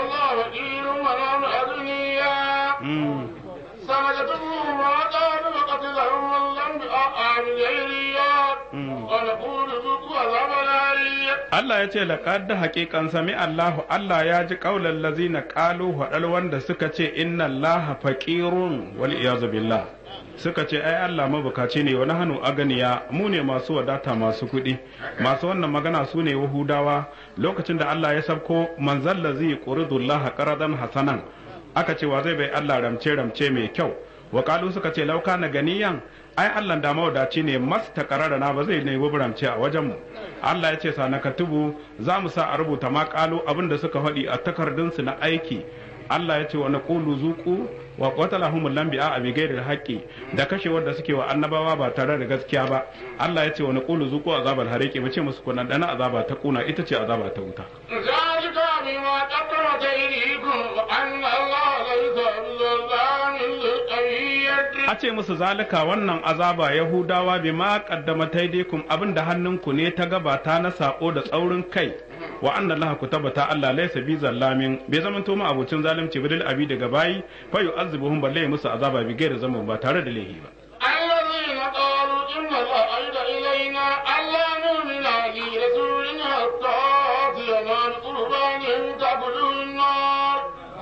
عذاب الهريق Allah ya ce laqad haqiqan sami Allahu Allah ya ji qaulal ladzina qalu hadal wanda suka ce inna Allaha faqirun wal iyazu billah suka ce ai Allah mabukaci ne wani hannu aganiya mu ne masu wadata masu kuɗi masu wannan magana su ne wahudawa lokacin da Allah ya sabko manzal ladzi yuridullah qaradan hasanan aka ce wa zai bai Allah ramce ramce mai kyau wa qalu suka ce lauka na ganiyan ai Allah da mawadaci ne mas ta na ba zai nemi buramce a wajen mu Allah ya ce sa na katubu za mu sa a rubuta ma kalu abin da suka faɗi a takardunsu na aiki Allah ya ce wa naqulu zuqu wa qatalahum lambi'a a bi ghairi haqqi da kashewar da suke wa annabawa ba tare da gaskiya ba Allah ya ce wa naqulu zuqu azabal hariqi mu ce musu kunan dana azaba ta kuna ita ce azaba ta wuta ذلك بما قدمت أيديكم وأن الله ليس بظلام للعبيد a ce musu zalika wannan azaba yahudawa bi ma qaddamata yadikum abinda hannunku ne ta gabata na sako da tsaurin kai wa anna allaha kutabata allah laysa bi zallamin bai zaman to ma abucin zalunci bidil abi daga bayi fa yu'azzibuhum balle musu azaba bi gairi zaman ba tare da laifi ba الذين قالوا إن الله عيد إلينا ألا نؤمن لرسول حتى يأتينا بقربان تأكله النار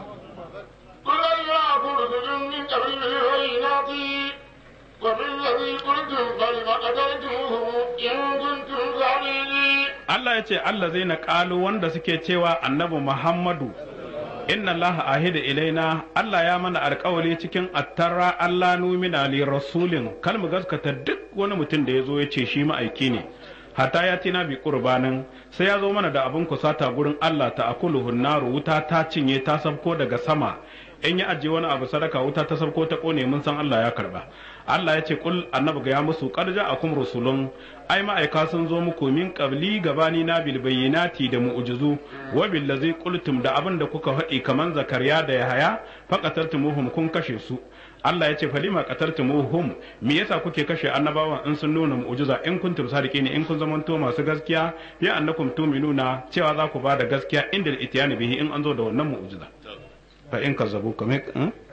قل يأكل رجل من قبل البينات وبالذي قلتم فلم قتلتموه إن كنتم صادقين Allah ya ce Allah zai na ƙalu wanda suke cewa annabi Muhammadu inna Allah ahida ilaina Allah ya mana alƙawari cikin attara Allah numina li rasulin kal mu gaskata duk wani mutum da ya zo ya ce shi ma'aiki ne hatta ya tina bi qurbanin sai ya zo mana da abin kusata gurin Allah ta akuluhu naru wuta ta cinye ta sabko daga sama in ya ajiye wani abu sadaka wuta ta sabko ta kone mun san Allah ya karba Allah ya ce kul annabi ga ya musu qad ja'akum rusulun ai ma'aika sun zo muku min qabli gabani na bil bayyinati da mu'jizu wa bil ladzi qultum da abin da kuka faɗi kaman zakariya da yahaya faqatartumuhum kun kashe su Allah ya ce falima qatartumuhum me yasa kuke kashe annabawan in sun nuna mu'jiza in kuntum sadiqin in kun zamanto masu gaskiya ya annakum tuminuna cewa za ku ba da gaskiya inda itiyani bihi in an zo da wannan mu'jiza fa in kazzabu ka me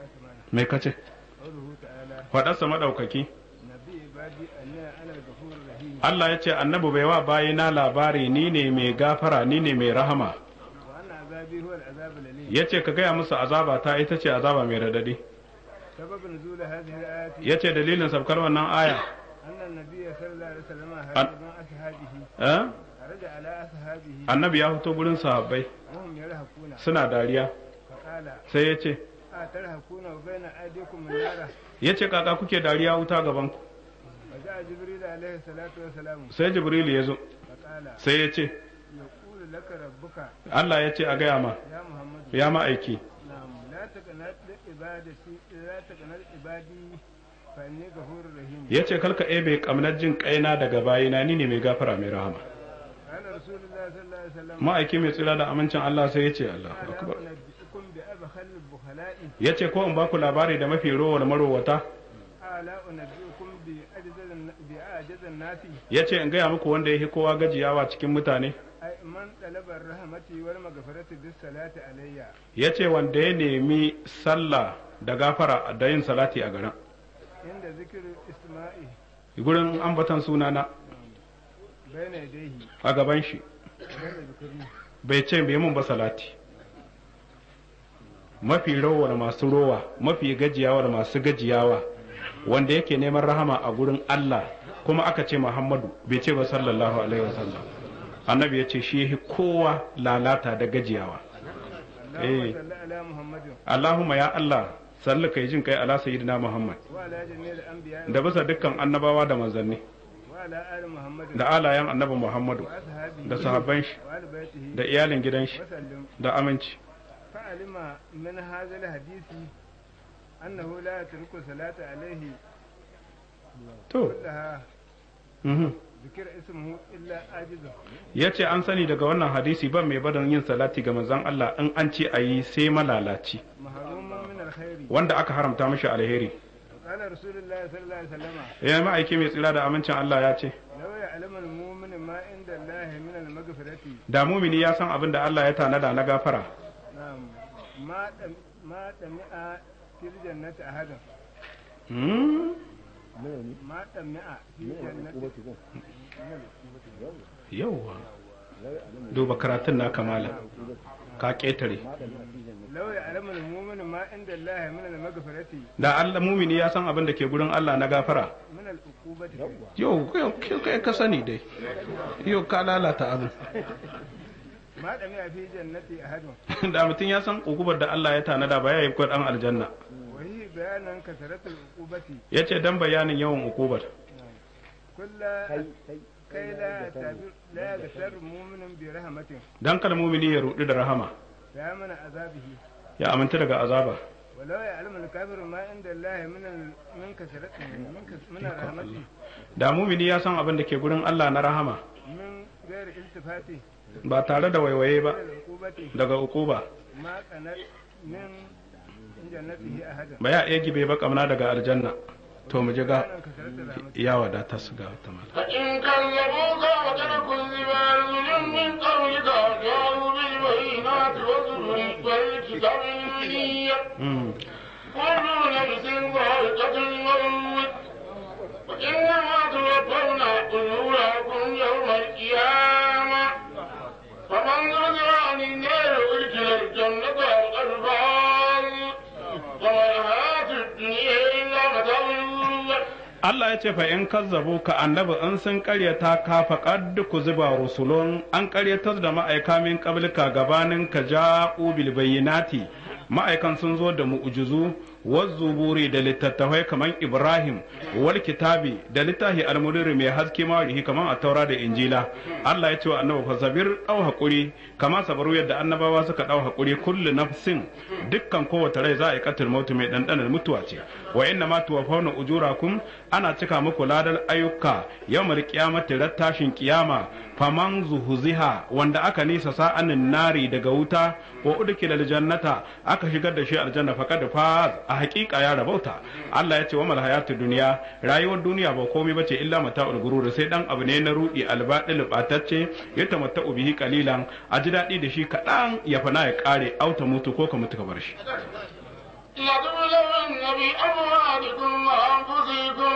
me kace قوله تعالى faɗarsa maɗaukaki نبي عبادي أن أنا الغفور الرحيم Allah ya ce annabi bai wa bayina labari ni ne mai gafara ni ne mai rahama وأن عذابي هو العذاب الأليم ya ce ka gaya musu azaba ta ita ce azaba mai radadi سبب نزول هذه الآيات ya ce dalilin sabkar wannan aya أن النبي صلى الله عليه وسلم أن- خرج مع أصحابه eh? خرج على أصحابه annabi ya fito gurin sahabbai وهم يرهقون suna dariya فقال sai ya ce أترهقون وبين أيديكم النار ya ce kaka kuke dariya wuta gaban ku وجاء جبريل عليه الصلاة والسلام sai jibril ya zo فقال sai ya ce يقول لك ربك Allah ya ce a gaya ma يا محمد ya ma'aiki نعم لا تقنط لعبادتي لا تقنط عبادي فإني غفور رحيم ya ce kalka ebe kamnar jin kaina daga bayina ni ne mai gafara mai rahama قال رسول الله صلى الله عليه وسلم ma'aiki mai tsira da amincin Allah sai ya ce Allah ألا akbar أنبئكم بأبخل البخلاء ya ce ko in ba ku labari da mafi rowar marowata ألا أنبئكم بأجز الن- بأعجز الناس ya ce in gaya muku wanda ya fi kowa gajiyawa cikin mutane أي من طلب الرحمة والمغفرة بالصلاة علي ya ce wanda ya nemi sallah da gafara da yin salati a garin عند ذكر اسمائه gurin ambatan sunana بين يديه a gaban shi بين ذكره bai ce bai mun ba salati mafi rowar masu rowa mafi gajiyawar masu gajiyawa wanda yake neman rahama a gurin Allah kuma aka ce Muhammadu bai ce ba sallallahu alaihi wasallam annabi ya ce shi yahi kowa lalata da gajiyawa اللهم إيه. صل على محمد Allahumma ya Allah salli kai jin kai ala sayyidina Muhammad وعلى جميع الأنبياء da bisa dukkan annabawa da manzanni وعلى آل محمد da alayen annabi Muhammadu وأصحابه da sahabban shi وآل بيته da iyalin gidan shi وسلم da aminci فعلم من هذا الحديث أنه لا يترك الصلاة عليه to كلها mhm. ذكر اسمه إلا عاجزه ya ce an sani daga wannan hadisi ban mai badan yin salati ga manzon Allah in an ce a yi sai malalaci محروما من الخير wanda aka haramta mashi alheri قال رسول الله صلى الله عليه وسلم ya ma'aiki mai tsira da amincin Allah ya ce لو يعلم المؤمن ما عند الله من المغفرة da mumini ya san abin da Allah ya tanada na gafara نعم ما دم ما دمع في الجنة أحد Hmm? ما دمع في الجنة yauwa duba karatun na kamala ka ƙetare لو يعلم المؤمن ما عند الله من المغفرة da Allah mumini ya san abin da ke gurin Allah na gafara من العقوبة yau kai- kai ka sani dai yau ka lalata abin ما دمع في جنة أحد da mutum ya san ukubar da Allah ya tanada ba ya yi dan aljanna وهي بيان كثرة العقوبة ya ce dan bayanin yawan ukubar كل كي لا يعتبر- لا يغتر مؤمن برحمة dan kada mumini ya rudu da rahama فيمن عذابه ya aminta daga azaba ولو يعلم الكافر ما عند الله من ال- من كثرة من كث- من الرحمة da mumini ya san abin da ke gurin Allah na rahama من غير التفات ba tare da waiwaye ba من العقوبة daga ukuba ما قنت من جنته أحد ba ya iya gibe ba kamna daga aljanna to mu ji ga بيان كثرة الرحمة ya wadata su ga ta mala فإن كذبوك وقد كذب رسل من قبلك جاءوا بالبينات والزبر والكتاب المنير Mm. كل نفس ذائقة الموت وإنما توفون أجوركم يوم القيامة فمن زرع عن النار وأدخل الجنة فقد فاز وما الحياة الدنيا إلا متاع الغرور Allah ya ce fa in kazzabu ka annabi in sun karyata ka faqad ku zuba rusulun an karyatar da ma'aika min qablika gabanin ka ja'u bil bayyinati ma'aikan sun zo da mu'jizu wazzuburi da littattafai kaman Ibrahim wal kitabi da littafi almudiri mai haske mawarihi kaman a taura da injila Allah ya ce wa annabi fa sabir dau hakuri kama sabaru yadda annabawa suka dau hakuri kullu nafsin dukkan kowace rai za a yi katil mautu mai dandanar mutuwa ce wa inna ma tuwaffawna ujurakum ana cika muku ladar ayyuka yawmal qiyamati rattashin kiyama faman zuhuziha wanda aka nisa sa'anin nari daga wuta wa udkila aljannata aka shigar da shi aljanna faqad faz a haƙiƙa ya rabauta Allah ya ce wa mal hayatu duniya rayuwar duniya ba komai bace illa mata'ul gurur sai dan abu ne na rudi albadil batacce ya tamatta'u bihi qalilan a ji daɗi da shi kaɗan ya fana ya ƙare auta mutu ko ka mutu ka bar shi لتبلغن بأموالكم وأنفسكم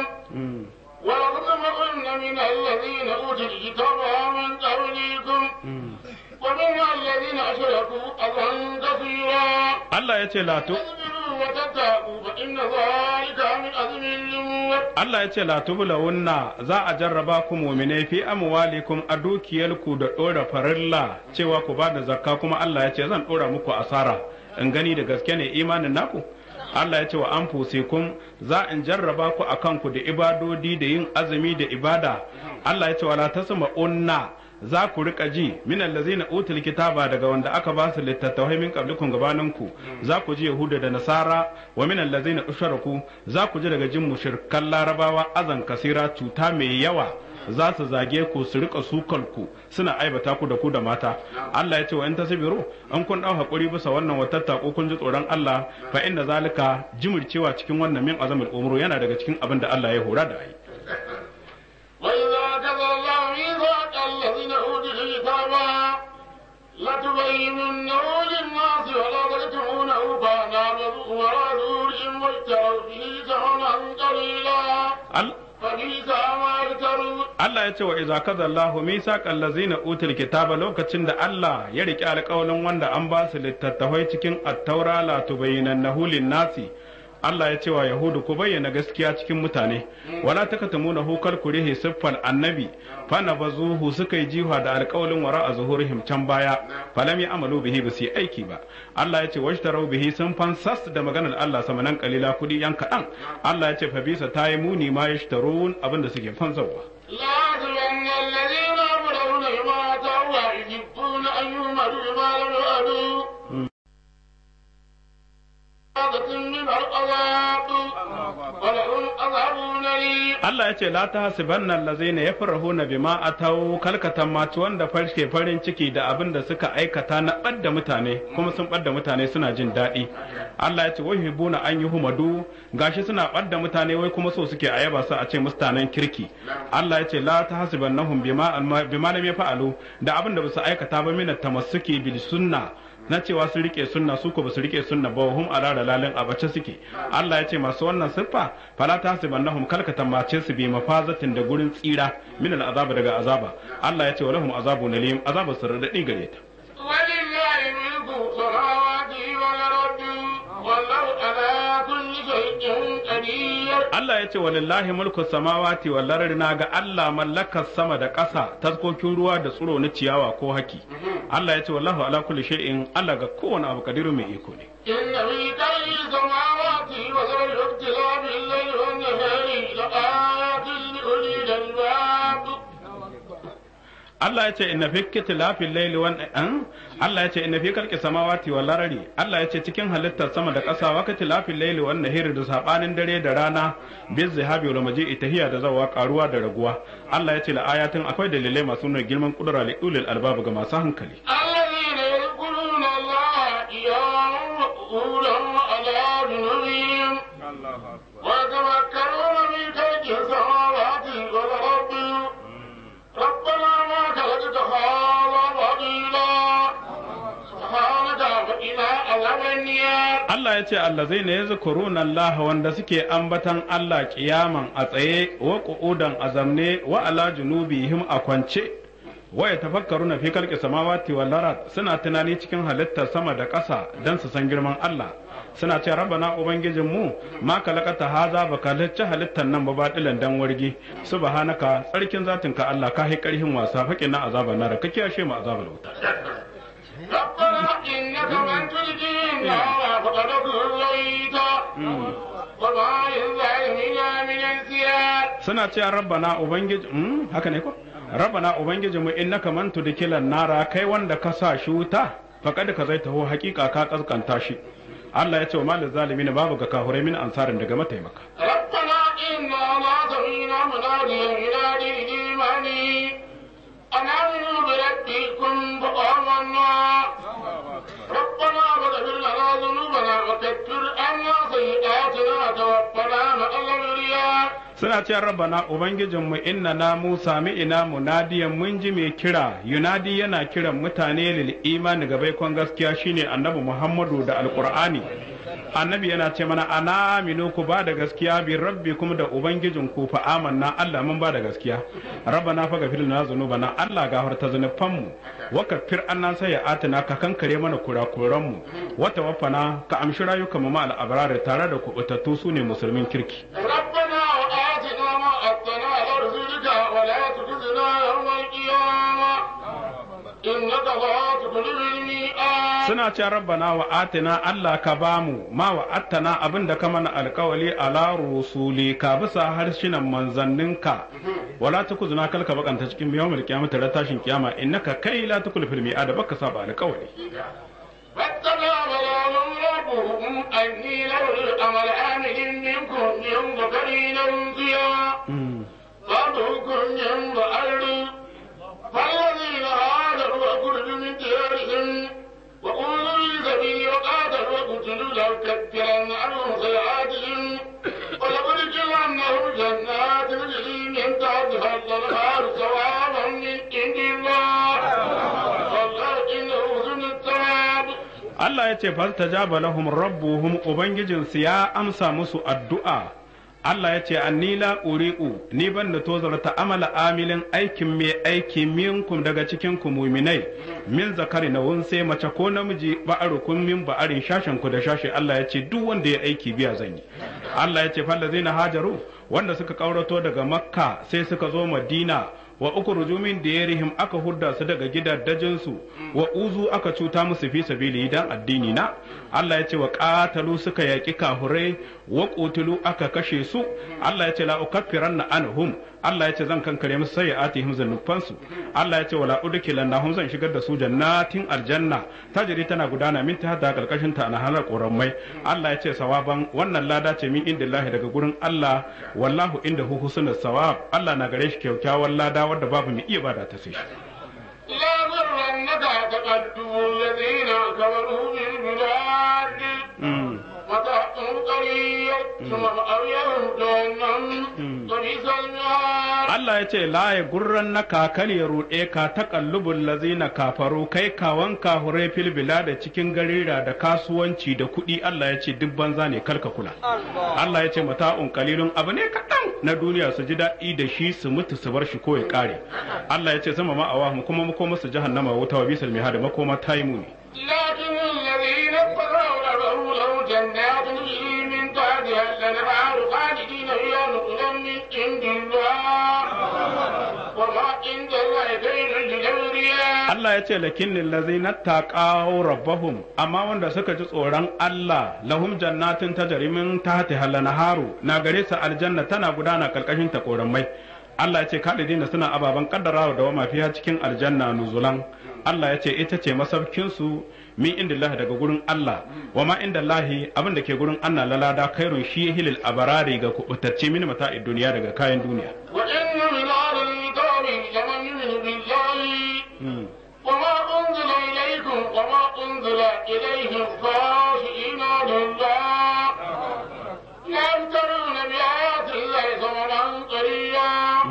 ولتسمعن من الذين أوتوا الكتاب من قبلكم ومن الذين أشركوا أذى كثيرا Allah ya ce la tu تصبروا وتتقوا فإن ذلك من أزم الأمور Allah ya ce la tubulawunna za a jarraba ku mu'minai fi amwalikum a dukiyarku da dora farilla cewa ku bada zakka kuma Allah ya ce zan dora muku asara in gani da gaske ne imanin naku Allah ya ce wa anfusikum za in jarraba ku akan ku da ibadodi da yin azumi da ibada Allah ya ce wala tasma'unna za ku rika ji min allazina utul kitaba daga wanda aka ba su littattafai min qablikum gabaninku za ku ji yahuda da nasara wa min allazina usharaku za ku ji daga jin mushrikan larabawa azan kasira cuta mai yawa za su zage ku su rika sukar ku suna aibata ku da ku da mata Allah ya ce wa in tasbiru an kun dau hakuri bisa wannan watatta ko kun ji tsoron Allah fa inna zalika jimurcewa cikin wannan min azamul umru yana daga cikin abin da Allah ya hora da ai وإذا أخذ الله ميثاق الذين أوتوا الكتاب لتبيننه للناس ولا تكتمونه فنابذوا وراء ظهورهم واشتروا به ثمنا قليلا Al- فبئس ما يشترون Allah ya ce wa iza kaza Allahu misaqal ladzina utul kitaba lokacin da Allah ya riki alƙawalin wanda an ba su littattafai cikin at-taura la tubayyinannahu lin-nasi Allah ya ce wa Yahudu ku bayyana gaskiya cikin mutane wala takatumuna hukar kurihi siffal annabi fa nabazuhu suka yi jiha da alƙawalin wara a zuhurihim can baya falam ya amalu bihi ba su yi aiki ba Allah ya ce washtarau bihi sun fansas da maganar Allah samanan kalila kudi yan kaɗan Allah ya ce fa bisa ta yi muni ma yashtarun abinda suke fansarwa لا يحسبن الذين يبلغون بما أتوا ويحبون أن يؤمروا بما لم يؤمروا من العذاب ولهم عذاب أليم Allah ya ce la ta hasibanna allazina yafrahuna bima atau kalkatan maci wanda farke farin ciki da abin da suka aikata na ɓadda mutane kuma sun ɓadda mutane suna jin daɗi Allah ya ce wai hibuna an yi humadu gashi suna ɓadda mutane wai kuma so suke a yaba su a ce mustanen kirki Allah ya ce la ta hasibannahum bima bima lam yafa'alu da abin da basu aikata ba min tamassuki bil sunna na cewa sun rike sunna su ko basu rike sunna ba hum ala dalalin abace suke Allah ya ce masu wannan siffa fala ta tahsibannahum kalka tambace su bi mafazatin da gurin tsira min al'azaba daga azaba Allah ya ce wa lahum azabun alim azabu sirradi gare ta ولله ملك السماوات والأرض والله على كل شيء قدير Allah ya ce walillahi mulku samawati wal ardi na ga Allah mallakar sama da ƙasa taskokin ruwa da tsiro na ciyawa ko haki Allah ya ce wallahu ala kulli shay'in Allah ga kowane abu kadiru mai iko ne إن في كل السماوات والأرض اختلاف الليل والنهار لآيات لأولي الألباب Allah ya ce inna fi kitilafil layli wan an Allah ya ce inna fi khalqis samawati wal ardi Allah ya ce cikin halittar sama da ƙasa wa kitilafil layli wan nahari da sabanin dare da rana biz zihabi wal maji'i tahiya da zawa karuwa da raguwa Allah ya ce la ayatin akwai dalilai masu nuna girman kudura li ulil albab ga masu hankali الذين يذكرون الله قياما وقعودا وعلى جنوبهم Allahu akbar ويتفكرون في خلق السماوات والأرض ربنا ما خلقت هذا باطلا سبحانك فقنا عذاب النار Allah ya ce allazai ne yazkuruna Allah wanda suke ambatan Allah kiyaman a tsaye wa qu'udan a zamne wa ala junubihim a kwance wa yatafakkaruna fi khalqi samawati wal ard suna tunani cikin halittar sama da ƙasa dan su san girman Allah suna ce rabbana ubangijin mu ma kalakata haza ba halicci halittar nan ba batilan dan wargi subhanaka tsarkin zatinka Allah ka hi karhin wasa faƙin na azaban nar ka kiyashe mu azabar wuta ربنا إنك من تلقي النار فقد كليت وما للظالمين من انسياب suna cewa rabbana ubangiji mm, haka ne ko rabbana ubangiji mu innaka man tudkilan nara kai wanda ka sa shi wuta faqad ka zai taho hakika ka kaskanta shi Allah ya ce wa malil zalimin babu ga kahurai min ansarin daga mataimaka ربنا إنا ما سمينا مناديا ينادي للإيمان أن آمنوا بربكم فآمنا ربنا فاغفر لنا ذنوبنا وكفر عنا سيئاتنا وتوفنا مع الأبرياء suna cewa rabbana ubangijinmu inna na mu sami ina munadiyan mun ji mai kira yunadi yana kiran mutane lil imani ga baikon gaskiya shine annabi muhammadu da alqur'ani annabi yana ce mana ana aminu ku ba da gaskiya bi rabbi kuma da ubangijin ku fa amanna Allah mun ba da gaskiya rabbana fa gafir lana zunubana Allah gafarta zanufan mu wa kafir annan sai ya atina ka kankare mana kurakuran mu wa tawaffana ka amshi rayukan mu ma al abrar tare da kubutattu sune musulmin kirki ربنا وآتنا ما أتنا على رسولك ولا تخزنا يوم القيامة إنك لا تخلف الميعاد suna ce rabbana wa atina Allah ka bamu ma wa attana abin da ka mana alkawali ala rusuli ka bisa harshinan manzanninka wala tukuzuna kalka bakanta cikin yawmul qiyamah tare tashin kiyama innaka kai la tukul fil mi'ad baka saba alkawali فاتبع بلاهم ربهم أني لو الأمل آمن منكم من ذكر أنثيا بعضكم من بعض فالذين هاجروا وخرجوا من ديارهم وقولوا لسبيل وقاتلوا وقتلوا لأكفرن عنهم سيئاتهم ولأدخلنهم جنات تجري من تحتها الأنهار ثوابا من عند الله والله إنه ذو الثواب Allah ya ce fastajaba lahum rabbuhum ubangijinsu ya amsa musu addu'a Allah ya ce anni la uri'u ni ban da tozarta amala amilin aikin mai aiki minkum daga cikin ku muminai min zakari na sai mace ko namiji ba'arukum min ba'arin shashen ku da shashe Allah ya ce duk wanda ya aiki biya zan yi Allah ya ce fallazina hajaru wanda suka kaurato daga makka sai suka zo madina wa ukhruju min diyarihim aka hudda su daga gidaddajinsu wa uzu aka cuta musu fi sabili dan addini na Allah ya ce wa qatalu suka yaki kahurai wa qutulu aka kashe su Allah ya ce la ukaffiranna anhum Allah ya ce zan kankare musu sayyi'atihim zanufansu Allah ya ce wala udkhilannahum zan shigar da su jannatin aljanna tajri tana gudana min ta da karkashin ta na halar koramai Allah ya ce sawaban wannan lada ce min indillahi daga gurin Allah wallahu indahu husnul sawab Allah na gare shi kyakkyawan lada wadda babu mai iya bada ta sai shi لا غرنك تقدم الذين كفروا بالبلاد Mm. متاع قليل ثم مأويهم جهنم وبئس المهاد Allah ya ce la ya gurran na kakal ya ruɗe ka ta kallubun lazina kafaru kai kawan kahure fil da cikin garira da kasuwanci da kuɗi Allah ya ce duk banza ne kalka kula Allah ya ce mata'un qalilun abu ne kaɗan na duniya su ji daɗi da shi su mutu su bar shi ko ya ƙare Allah ya ce sama ma awahum kuma makoma su jahannama wuta wa bisal mihad makoma ta yi muni لكن الذين اتقوا ربهم لهم جنات تجري من تحتها الانهار خالدين فيها نزلا من عند الله وما عند الله خير للابرياء Allah ya ce lakinnin lazina taqaw rabbahum amma wanda suka ji tsoron Allah lahum jannatin tajri min tahtiha al-anharu na gare su aljanna tana gudana karkashin ta koramai Allah ya ce kalidina suna ababan kaddarawa da wama fiha cikin aljanna nuzulan Allah ya ce ita ce masaukin su min indillahi daga gurin Allah wa ma indallahi abin da ke gurin Allah lalada kairun shi hilil abarari ga kubutacce min mata'id duniya daga kayan duniya وإن من أهل الكتاب لمن يؤمن بالله وما أنزل إليكم وما أنزل إليهم خاشعين لله لا يفترون بآيات الله ثمنا قليلا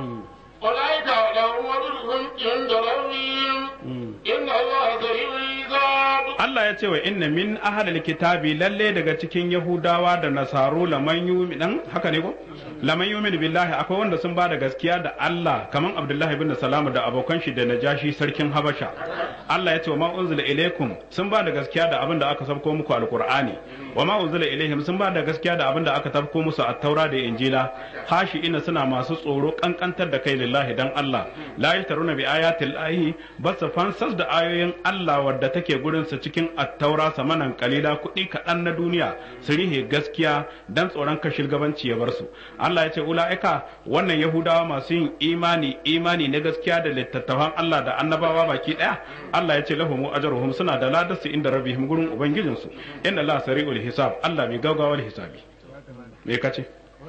أولئك لهم أجرهم عند ربهم إن الله سريع الحساب Allah ya ce wa inna min ahlil kitabi lalle daga cikin Yahudawa da Nasaru laman yu'min haka ne ko laman yu'min billahi akwai wanda sun bada gaskiya da Allah kaman Abdullahi ibn Salam da abokan shi da Najashi sarkin Habasha Allah ya ce wa ma unzila ilaikum sun bada gaskiya da abin da aka sabko muku alqur'ani wa ma unzila ilaihim sun bada gaskiya da abin da aka sabko musu at-taura da injila hashi ina suna masu tsoro kankantar da kai lillahi dan Allah la yashtaruna bi ayatil lahi basu fansas da ayoyin Allah wadda take gurin su cikin attaura samanan kalila kuɗi kaɗan na duniya su rihe gaskiya dan tsoron ka shilgabanci ya bar su Allah ya ce ula'ika wannan yahudawa masu yin imani imani na gaskiya da littattafan Allah da annabawa baki ɗaya Allah ya ce lahumu ajruhum suna da ladarsu inda rabbihim gurin ubangijinsu inna Allah sari'ul hisab Allah mai gaugawar hisabi me kace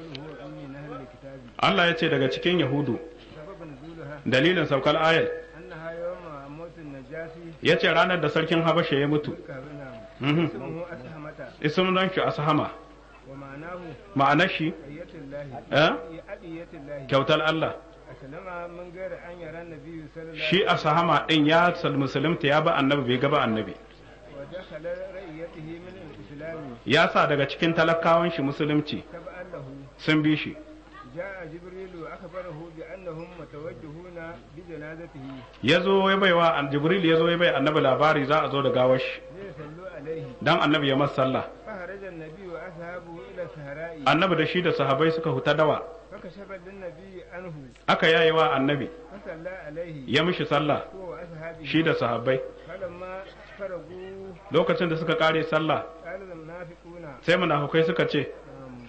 Allah ya ce daga cikin yahudu dalilin saukar ayat أنها يوم موت النجاشي ya ce ranar da sarkin habasha ya mutu Mhm. اسمه أسهمة ismin don shi ashama ومعناه ma'anar shi أية الله eh? أدية الله kyautar Allah أسلم من غير أن يرى النبي صلى الله shi ashama din ya sal musulunta ya ba annabi bai ga ba annabi ودخل رأيته من الإسلام ya sa daga cikin talakawan shi musulunci تبعا له sun bi shi جاء جبريل وأخبره بأنهم متوجهون بجنازته ya zo ya baiwa an jibril ya zo ya bai annabi labari za a zo da gawar shi ليصلوا عليه dan annabi ya masa sallah فخرج النبي وأصحابه إلى الصحراء annabi da shi da sahabbai suka huta dawa فكشف للنبي عنه aka yayi wa annabi فصلى عليه ya mishi sallah هو وأصحابه shi da sahabbai فلما فرغوا lokacin da suka kare sallah قال المنافقون sai munafukai suka ce نعم،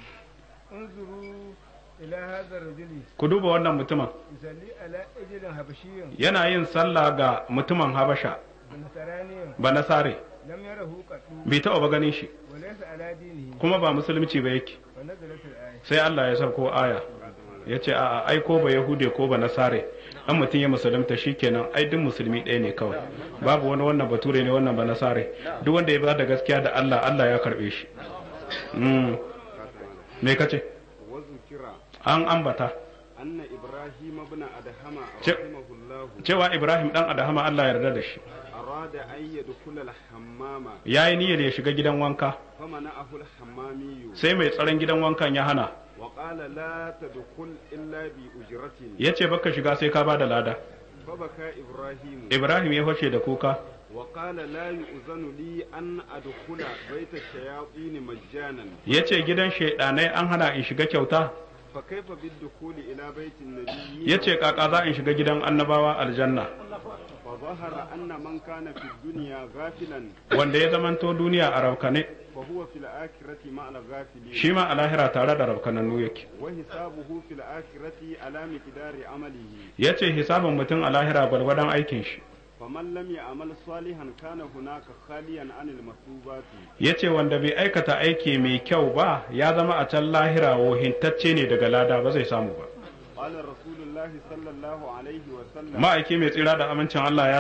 انظروا إلى هذا الرجل ku duba wannan mutumin يصلي على أجل حبشي yana yin sallah ga mutumin habasha نصراني ba nasare لم يره قط bai taɓa ba ganin shi وليس على دينه kuma ba musulunci ba yake ونزلت الآية sai Allah ya sauko aya ya ce a ai ko ba yahude ko ba nasare an mutum ya musulunta shikenan ai duk musulmi ɗaya ne kawai babu wani wannan bature ne wannan ba nasare duk wanda ya ba da gaskiya da Allah Allah ya karbe shi mm. me kace وذكر an ambata أن إبراهيم بن أدهم Ce- رحمه الله cewa Ibrahim dan Adahama Allah ya yarda da shi أراد أن يدخل الحمام yayi niyyar ya shiga gidan wanka فمنعه الحمامي sai mai tsaron gidan wankan ya hana وقال لا تدخل إلا بأجرة ya ce baka shiga sai ka bada lada فبكى إبراهيم Ibrahim ya fashe da kuka وقال لا يؤذن لي أن أدخل بيت الشياطين مجانا ya ce gidan shaidanai an hana in shiga kyauta فكيف بالدخول إلى بيت النبي ya ce kaka za in shiga gidan annabawa aljanna فظهر أن من كان في الدنيا غافلا wanda ya zamanto duniya a rabkane فهو في الآخرة مع الغافلين shi ma a lahira tare da rabkanannu yake وحسابه في الآخرة على مقدار عمله ya ce hisabin mutum a lahira gwargwadon aikin shi فمن لم يعمل صالحا كان هناك خاليا عن المثوبات ya ce wanda bai aikata aiki mai kyau ba ya zama a can lahira wohintacce ne daga lada ba zai samu ba قال رسول الله صلى الله عليه وسلم ma'aiki mai tsira da amincin Allah ya ce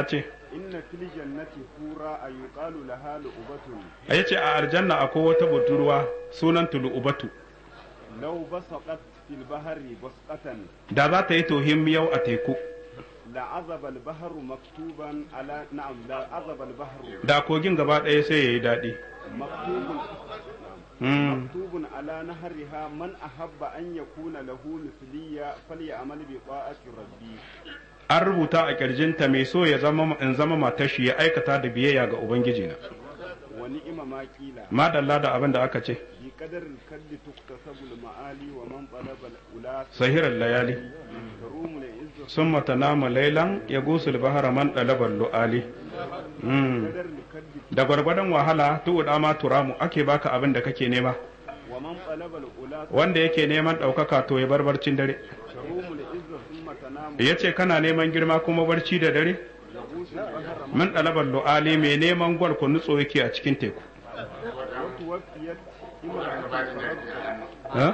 inna fil jannati hura ayuqalu laha lu'batun ya ce a aljanna akwai wata budurwa sunan tulu'ubatu law basaqat fil bahri basqatan da za ta yi tohim yau a teku لعذب البحر مكتوبا على نعم لعذب البحر da kogin gaba ɗaya sai ya yi daɗi مكتوب Mm. مكتوب على نهرها من أحب أن يكون له مثلية فليعمل بطاعة ربي an rubuta a ƙirjinta mai so ya zama in zama matar shi ya aikata da biyayya ga ubangijina ونعم ما قيل madalla da abin da aka ce بقدر الكد تكتسب المعالي ومن طلب الأولى sahirar layali تروم العز sun mata nama lailan ya gusul bahara man ɗalabar lu'ali Mm. قدر الكد da gwargwadon wahala tu'uda ma turamu ake baka abin da kake nema ومن طلب الأولى wanda yake neman ɗaukaka to ya bar barcin dare تروم العز ثم تنام ya ce kana neman girma kuma barci da dare يغوص البحر man ɗalabar lu'ali mai neman gwal ku nutso yake a cikin teku وتوفيت امرأة فرزقها Ha?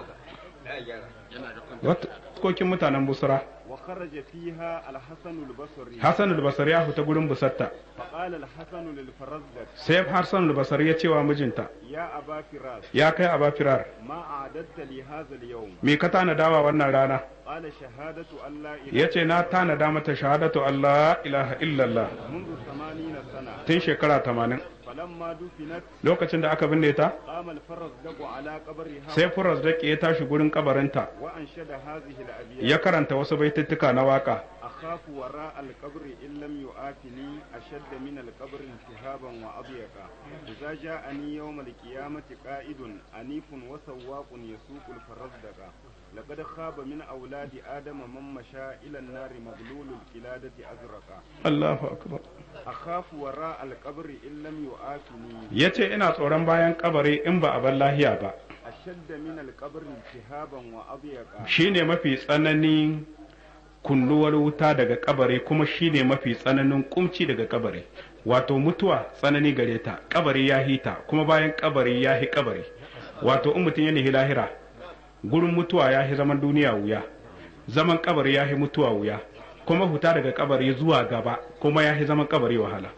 Wat- kokin mutanen busra وخرج فيها الحسن البصري hassan albasari ya fita gurin busatta فقال الحسن للفرزدق sai hassan albasari ya ce wa mijinta يا أبا فراس ya kai aba firar ما أعددت لي هذا اليوم me ka tanadawa wannan rana قال شهادة أن لا إله ya ce na tanada mata shahadatu Allah ilaha illallah منذ ثمانين سنة tun shekara tamanin فلما دفنت lokacin da aka binne ta قام الفرزدق على قبرها sai furas da ya tashi gurin kabarinta وأنشد هذه الأبيات ya karanta wasu baituttuka na waka أخاف وراء القبر إن لم يؤاتني أشد من القبر التهابا وأضيقا إذا جاءني يوم القيامة قائد أنيف وسواق يسوق الفرزدق لقد خاب من أولاد آدم من مشى إلى النار مغلول القلادة أزرقا Allahu akbar أخاف وراء القبر إن لم يؤاتني ya ce ina tsoron bayan kabari in ba a bar lahiya ba أشد من القبر التهابا وأضيقا shine mafi tsananin kunnuwar wuta daga kabari kuma shine mafi tsananin kumci daga kabari wato mutuwa tsanani gare ta kabari ya hita kuma bayan kabari ya hi kabari wato in mutum ya nihi lahira gurin mutuwa ya hi zaman duniya wuya zaman kabari ya hi mutuwa wuya kuma huta daga kabari zuwa gaba kuma ya hi zaman kabari wahala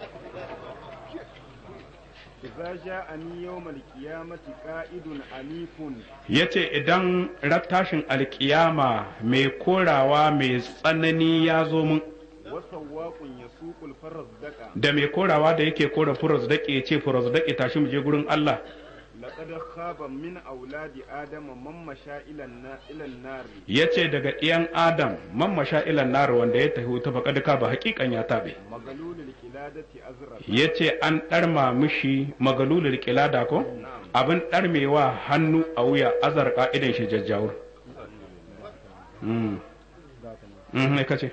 إذا جاءني يوم القيامة قائد أنيف ya ce idan rattashin alkiyama mai korawa mai tsanani ya zo mun وسواق يسوق الفرزدق da mai korawa da yake kora furos daƙe ya ce furos daƙe tashi mu je gurin Allah لقد خاب من أولاد آدم من مشى إلى النا- إلى النار ya ce daga ɗiyan Adam man masha ilan nar wanda ya tafi ta faƙadika ba haƙiƙan ya taɓe مغلول القلادة أزرق ya ce an ɗarma mishi magalulul kilada ko abin ɗarmewa hannu a wuya azarka idan shi jajjawur Mm. Mm, me kace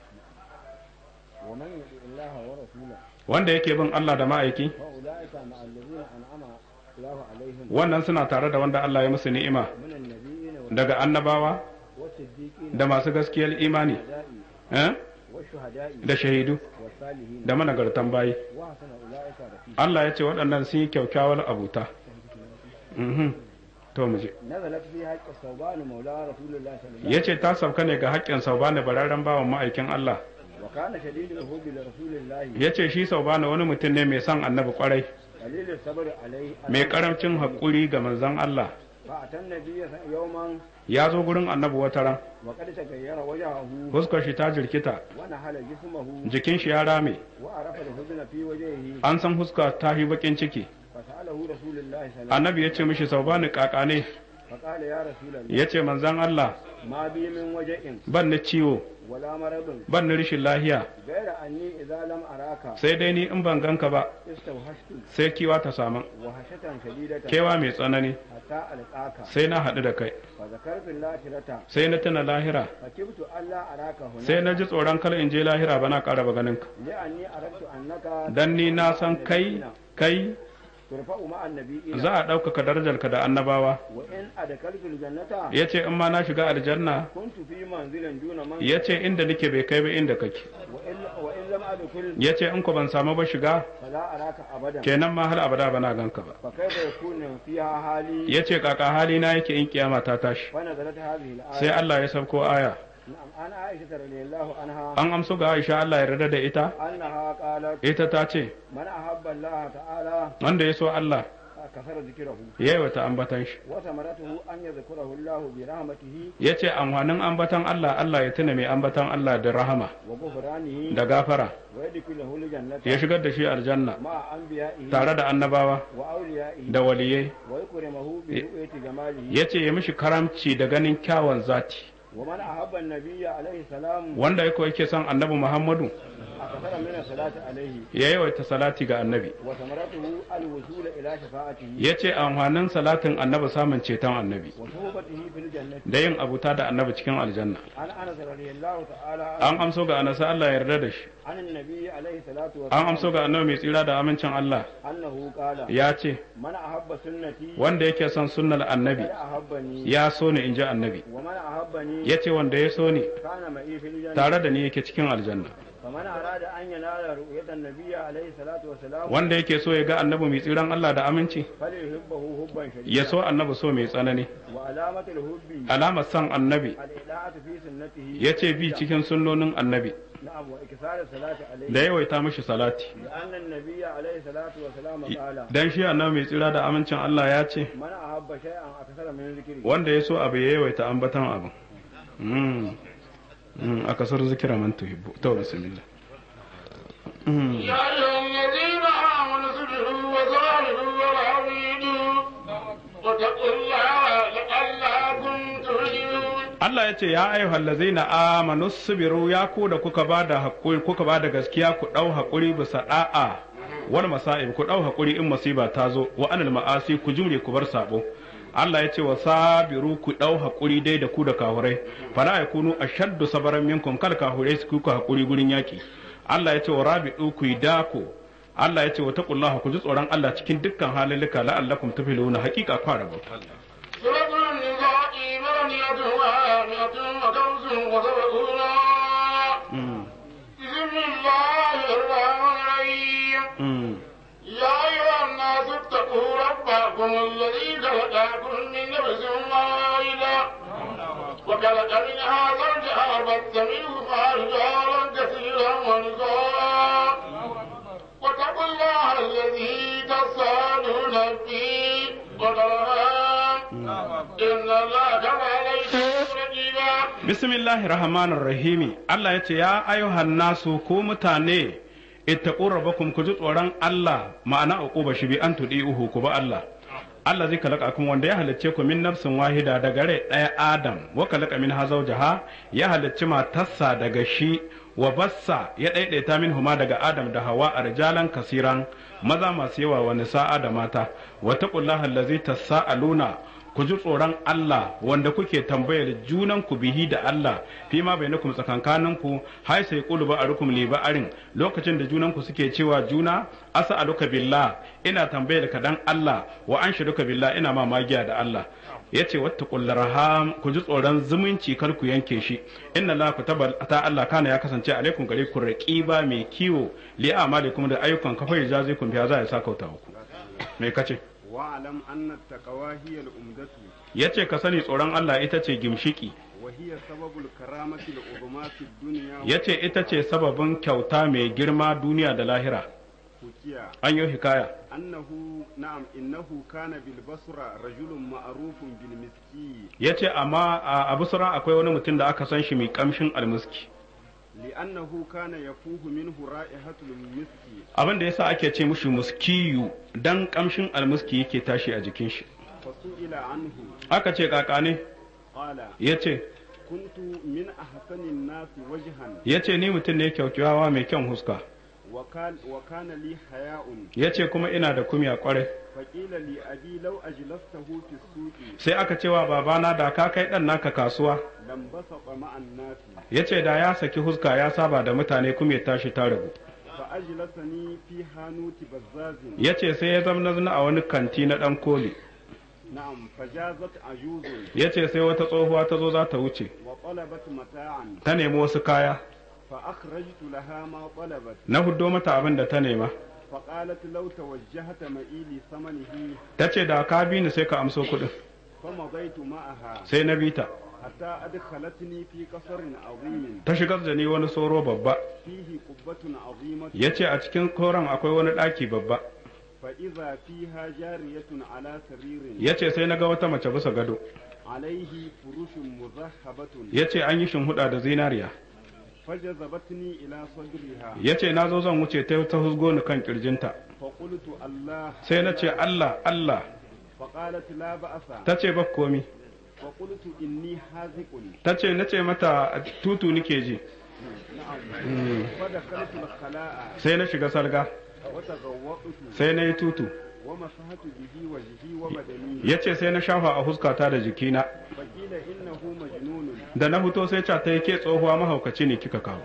ومن يطع الله ورسوله wanda yake bin Allah da ma'aiki فأولئك مع الذين أنعم الله عليهم wannan suna tare da wanda Allah ya musu ni'ima من النبيين daga annabawa والصديقين da masu gaskiyar imani والشهداء eh? والشهداء da shahidu والصالحين da managartan bayi وحسن أولئك رفيقا Allah ya ce waɗannan sun yi kyaukyawar abuta Mhm. to mu je نزلت في حق الثوبان مولى رسول الله صلى الله عليه ya ce ta sauka ne ga haƙƙin saubani bararren bawan ma'aikin Allah وسلم وكان شديد الحب لرسول الله ya ce shi saubani wani mutum ne mai son annabi kwarai قليل الصبر عليه mai karamcin haƙuri ga manzon Allah فأتى النبي يوما ya zo gurin annabi wata ran وقد تغير وجهه fuskar shi ta jirkita ونحل جسمه jikin shi ya rame وعرف الحزن في وجهه an san fuska ta yi bakin ciki فسأله رسول الله صلى الله عليه وسلم annabi ya ce mishi saubani kakane فقال يا رسول الله ya ce manzon Allah ما بي من وجع ban na ciwo ولا مرض ban na rashin lahiya غير أني إذا لم أراك sai dai ni in ban ganka ba استوحشت sai kiwa ta samu وحشة شديدة kewa mai tsanani حتى ألقاك sai na haɗu da kai فذكرت الآخرة sai na tuna lahira فكبت ألا أراك هنا sai na ji tsoron kar in je lahira ba na ƙara ba ganinka لأني أردت أنك dan ni na san kai kai ترفع مع النبيين za a ɗaukaka darajarka da annabawa وإن أدخلت الجنة ya ce in ma na shiga aljanna كنت في منزل دون منزل ya ce inda nake bai kai ba inda kake وإن, وإن لم أدخل ya ce in ku ban samu ba shiga فلا أراك أبدا kenan ma har abada ba na ganka ba فكيف يكون فيها حالي ya ce kaka hali na yake in kiyama ta tashi فنزلت هذه sai الآية Allah ya sauko aya نعم عن عائشة رضي الله عنها an amso ga Aisha Allah ya yarda da ita أنها قالت ita ta ce من أحب الله تعالى wanda ya so Allah كثر ذكره ya yi wata ambatan shi وثمرته أن يذكره الله برحمته ya ce amfanin ambatan Allah Allah ya tuna mai ambatan Allah da rahama وغفرانه da gafara ويدخله الجنة ya shigar da shi aljanna مع أنبيائه tare da annabawa وأوليائه da waliyai ويكرمه برؤية جماله ya ce ya mishi karamci da ganin kyawun zati ومن أحب النبي عليه السلام wanda yake yake son annabi Muhammadu أكثر من الصلاة عليه ya yawaita salati ga annabi وثمرته الوصول إلى شفاعته ya ce amfanin salatin annabi samun ceton annabi وصحبته في الجنة da yin abuta da annabi cikin aljanna عن أنس رضي الله تعالى an amso ga anasa Allah ya yarda da shi عن النبي عليه الصلاة an amso والسلام ga annabi mai tsira da amincin Allah أنه قال ya ce من أحب سنتي wanda yake son sunnar annabi فقد أحبني ya so ni in ji annabi ومن أحبني ya ce wanda ya so ni كان معي في الجنة tare da ni yake cikin aljanna فمن أراد أن ينال رؤية النبي عليه الصلاة والسلام wanda yake so ya ga annabi mai tsiran Allah da aminci فليحبه حبا ya شديدا so annabi so mai tsanani وعلامة الحب alamar son annabi الإطاعة في سنته ya ce bi cikin sunnonin annabi نعم وإكثار الصلاة عليه da yawaita mishi salati لأن النبي عليه الصلاة والسلام قال dan shi annabi mai tsira da amincin Allah ya ce من أحب شيئا أكثر من ذكره wanda ya so abu ya yawaita ambatan abu Mm. Mm, a kasar zikira man tuhibbu to bismillah Mm. يا أيها الذين آمنوا اصبروا وصابروا ورابطوا واتقوا الله لعلكم ترجعون Allah ya ce ya ayyuhal ladzina amanu subiru ya ku da kuka bada hakuri kuka bada gaskiya ku dau hakuri bisa da'a wal masa'ib ku dau hakuri in musiba ta zo wa anil ma'asi ku jure ku bar sabo Allah ya ce wa sabiru ku dau hakuri dai da ku da kahurai fala yakunu ashaddu sabaran minkum kal kahurai su ku hakuri gurin yaki Allah ya ce wa rabidu ku yi dako Allah ya ce wa taqullaha ku ji tsoron Allah cikin dukkan halilika la'allakum tuflihuna haqiqa fara bauta سورة النساء مرنية وآمنة وكوز وسبعون Mm. بسم الله الرحمن الرحيم Mm. يا أيها الناس اتقوا ربكم الذي خلقكم من نفس واحدة وخلق منها زوجها وبث منهما رجالا كثيرا ونساء واتقوا الله الذي تساءلون به والأرحام إن الله كان عليكم رقيبا Bismillahir Rahmanir Rahimi Allah ya ce ya ayyuhan nasu ku mutane ittaqu rabbakum ku ji tsoron Allah ma'ana uquba shi bi an uhu ku ba Allah Allah zai kalaka kun wanda ya halicce ku min nafsin wahida daga rai ɗaya Adam wa kalaka min hazaujaha ya halicci matarsa daga shi wa bassa ya ɗaiɗaita min huma daga Adam da Hawa a rijalan kasiran maza masu yawa wa nisa'a da mata wa taqullaha allazi tasaaluna ku ji tsoron Allah wanda kuke tambayar junan ku bihi da Allah fi ma bainakum tsakankanin ku hai sai qulu ba arukum li ba'arin lokacin da junan ku suke cewa juna as'aluka billah ina tambayar ka dan Allah wa anshiruka billah ina ma magiya da Allah yace wattaqul raham ku ji tsoron zumunci kar ku yanke shi inna la kutaba ta Allah kana ya kasance alaikum gare ku raqiba mai kiwo li amalikum da ayyukan kafa yajazikum biya za ya sakauta ku me kace واعلم أن التقوى هي الأمدة ya ce ka sani tsoron Allah ita ce gimshiki وهي سبب الكرامة العظمى في الدنيا ya ce ita ce sababin kyauta mai girma duniya da lahira وحكيا an yi hikaya أنه نعم إنه كان بالبصرة رجل معروف بالمسكي ya ce amma a abusra akwai wani mutum da aka san shi mai kamshin almuski لأنه كان يفوه منه رائحة المسك abin da yasa ake ce mushi muskiyu dan kamshin almuski yake tashi a jikin shi فسئل عنه aka ce kaka ne قال ya ce كنت من أحسن الناس وجها ya ce ni mutum ne kyaukyawa mai kyan huska وكان, وكان لي حياء ya ce kuma ina da kumya kwarai فقيل لأبي لو أجلسته في السوق sai aka cewa babana da ka kai dan naka kasuwa لانبسط مع الناس ya ce da ya saki huska ya saba da mutane kuma ya tashi ta rabu فأجلسني في حانوت بزاز ya ce sai ya zama a wani kanti na dan koli نعم فجازت عجوز ya ce sai wata tsohuwa ta zo za ta wuce وطلبت متاعا ta nemi wasu kaya فأخرجت لها ما طلبت na huddo mata abin da ta nema فقالت لو توجهت معي لثمنه ta ce da ka bi ni sai ka amso kuɗin فمضيت معها sai na bi ta حتى أدخلتني في قصر عظيم ta shigar da ni wani soro babba فيه قبة عظيمة ya ce a cikin koren akwai wani ɗaki babba فإذا فيها جارية على سرير ya ce sai na ga wata mace bisa gado عليه فروش مذهبة ya ce an yi shimhuda da zinariya فجذبتني إلى صدرها ya ce na zo zan wuce ta ta husgo ni kan kirjinta فقلت الله sai na ce Allah Allah فقالت لا بأس ta ce ba komi فقلت إني حاذق ta ce na ce mata tutu nike ji نعم فدخلت الخلاء sai na shiga salga وتغوطت sai na yi tutu ومسحت به وجهي وبدني ya ce sai na shafa a huskata da jikina فقيل إنه مجنون da na fito sai ca ta yi ke tsohuwa mahaukaci ne kika kawo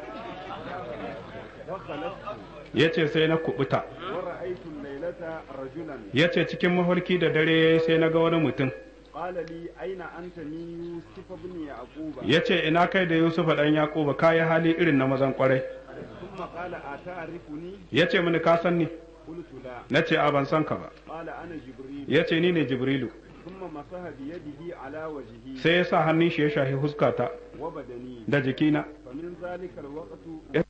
وخلفت ya ce sai na kubuta ورأيت الليلة رجلا ya ce cikin mafarki da dare ya yi sai na ga wani mutum قال لي أين أنت من يوسف بن يعقوب ya ce ina kai da yusufa ɗan yaƙuba ka yi hali irin na mazan ƙwarai ثم قال أتعرفني ya ce mini ka san ni قلت لا na ce a ban san ka ba قال أنا جبريل ya ce ni ne jibrilu ثم مسح بيده على وجهي sai ya sa hannun shi ya shahi huskata وبدني da jikina فمن ذلك الوقت ya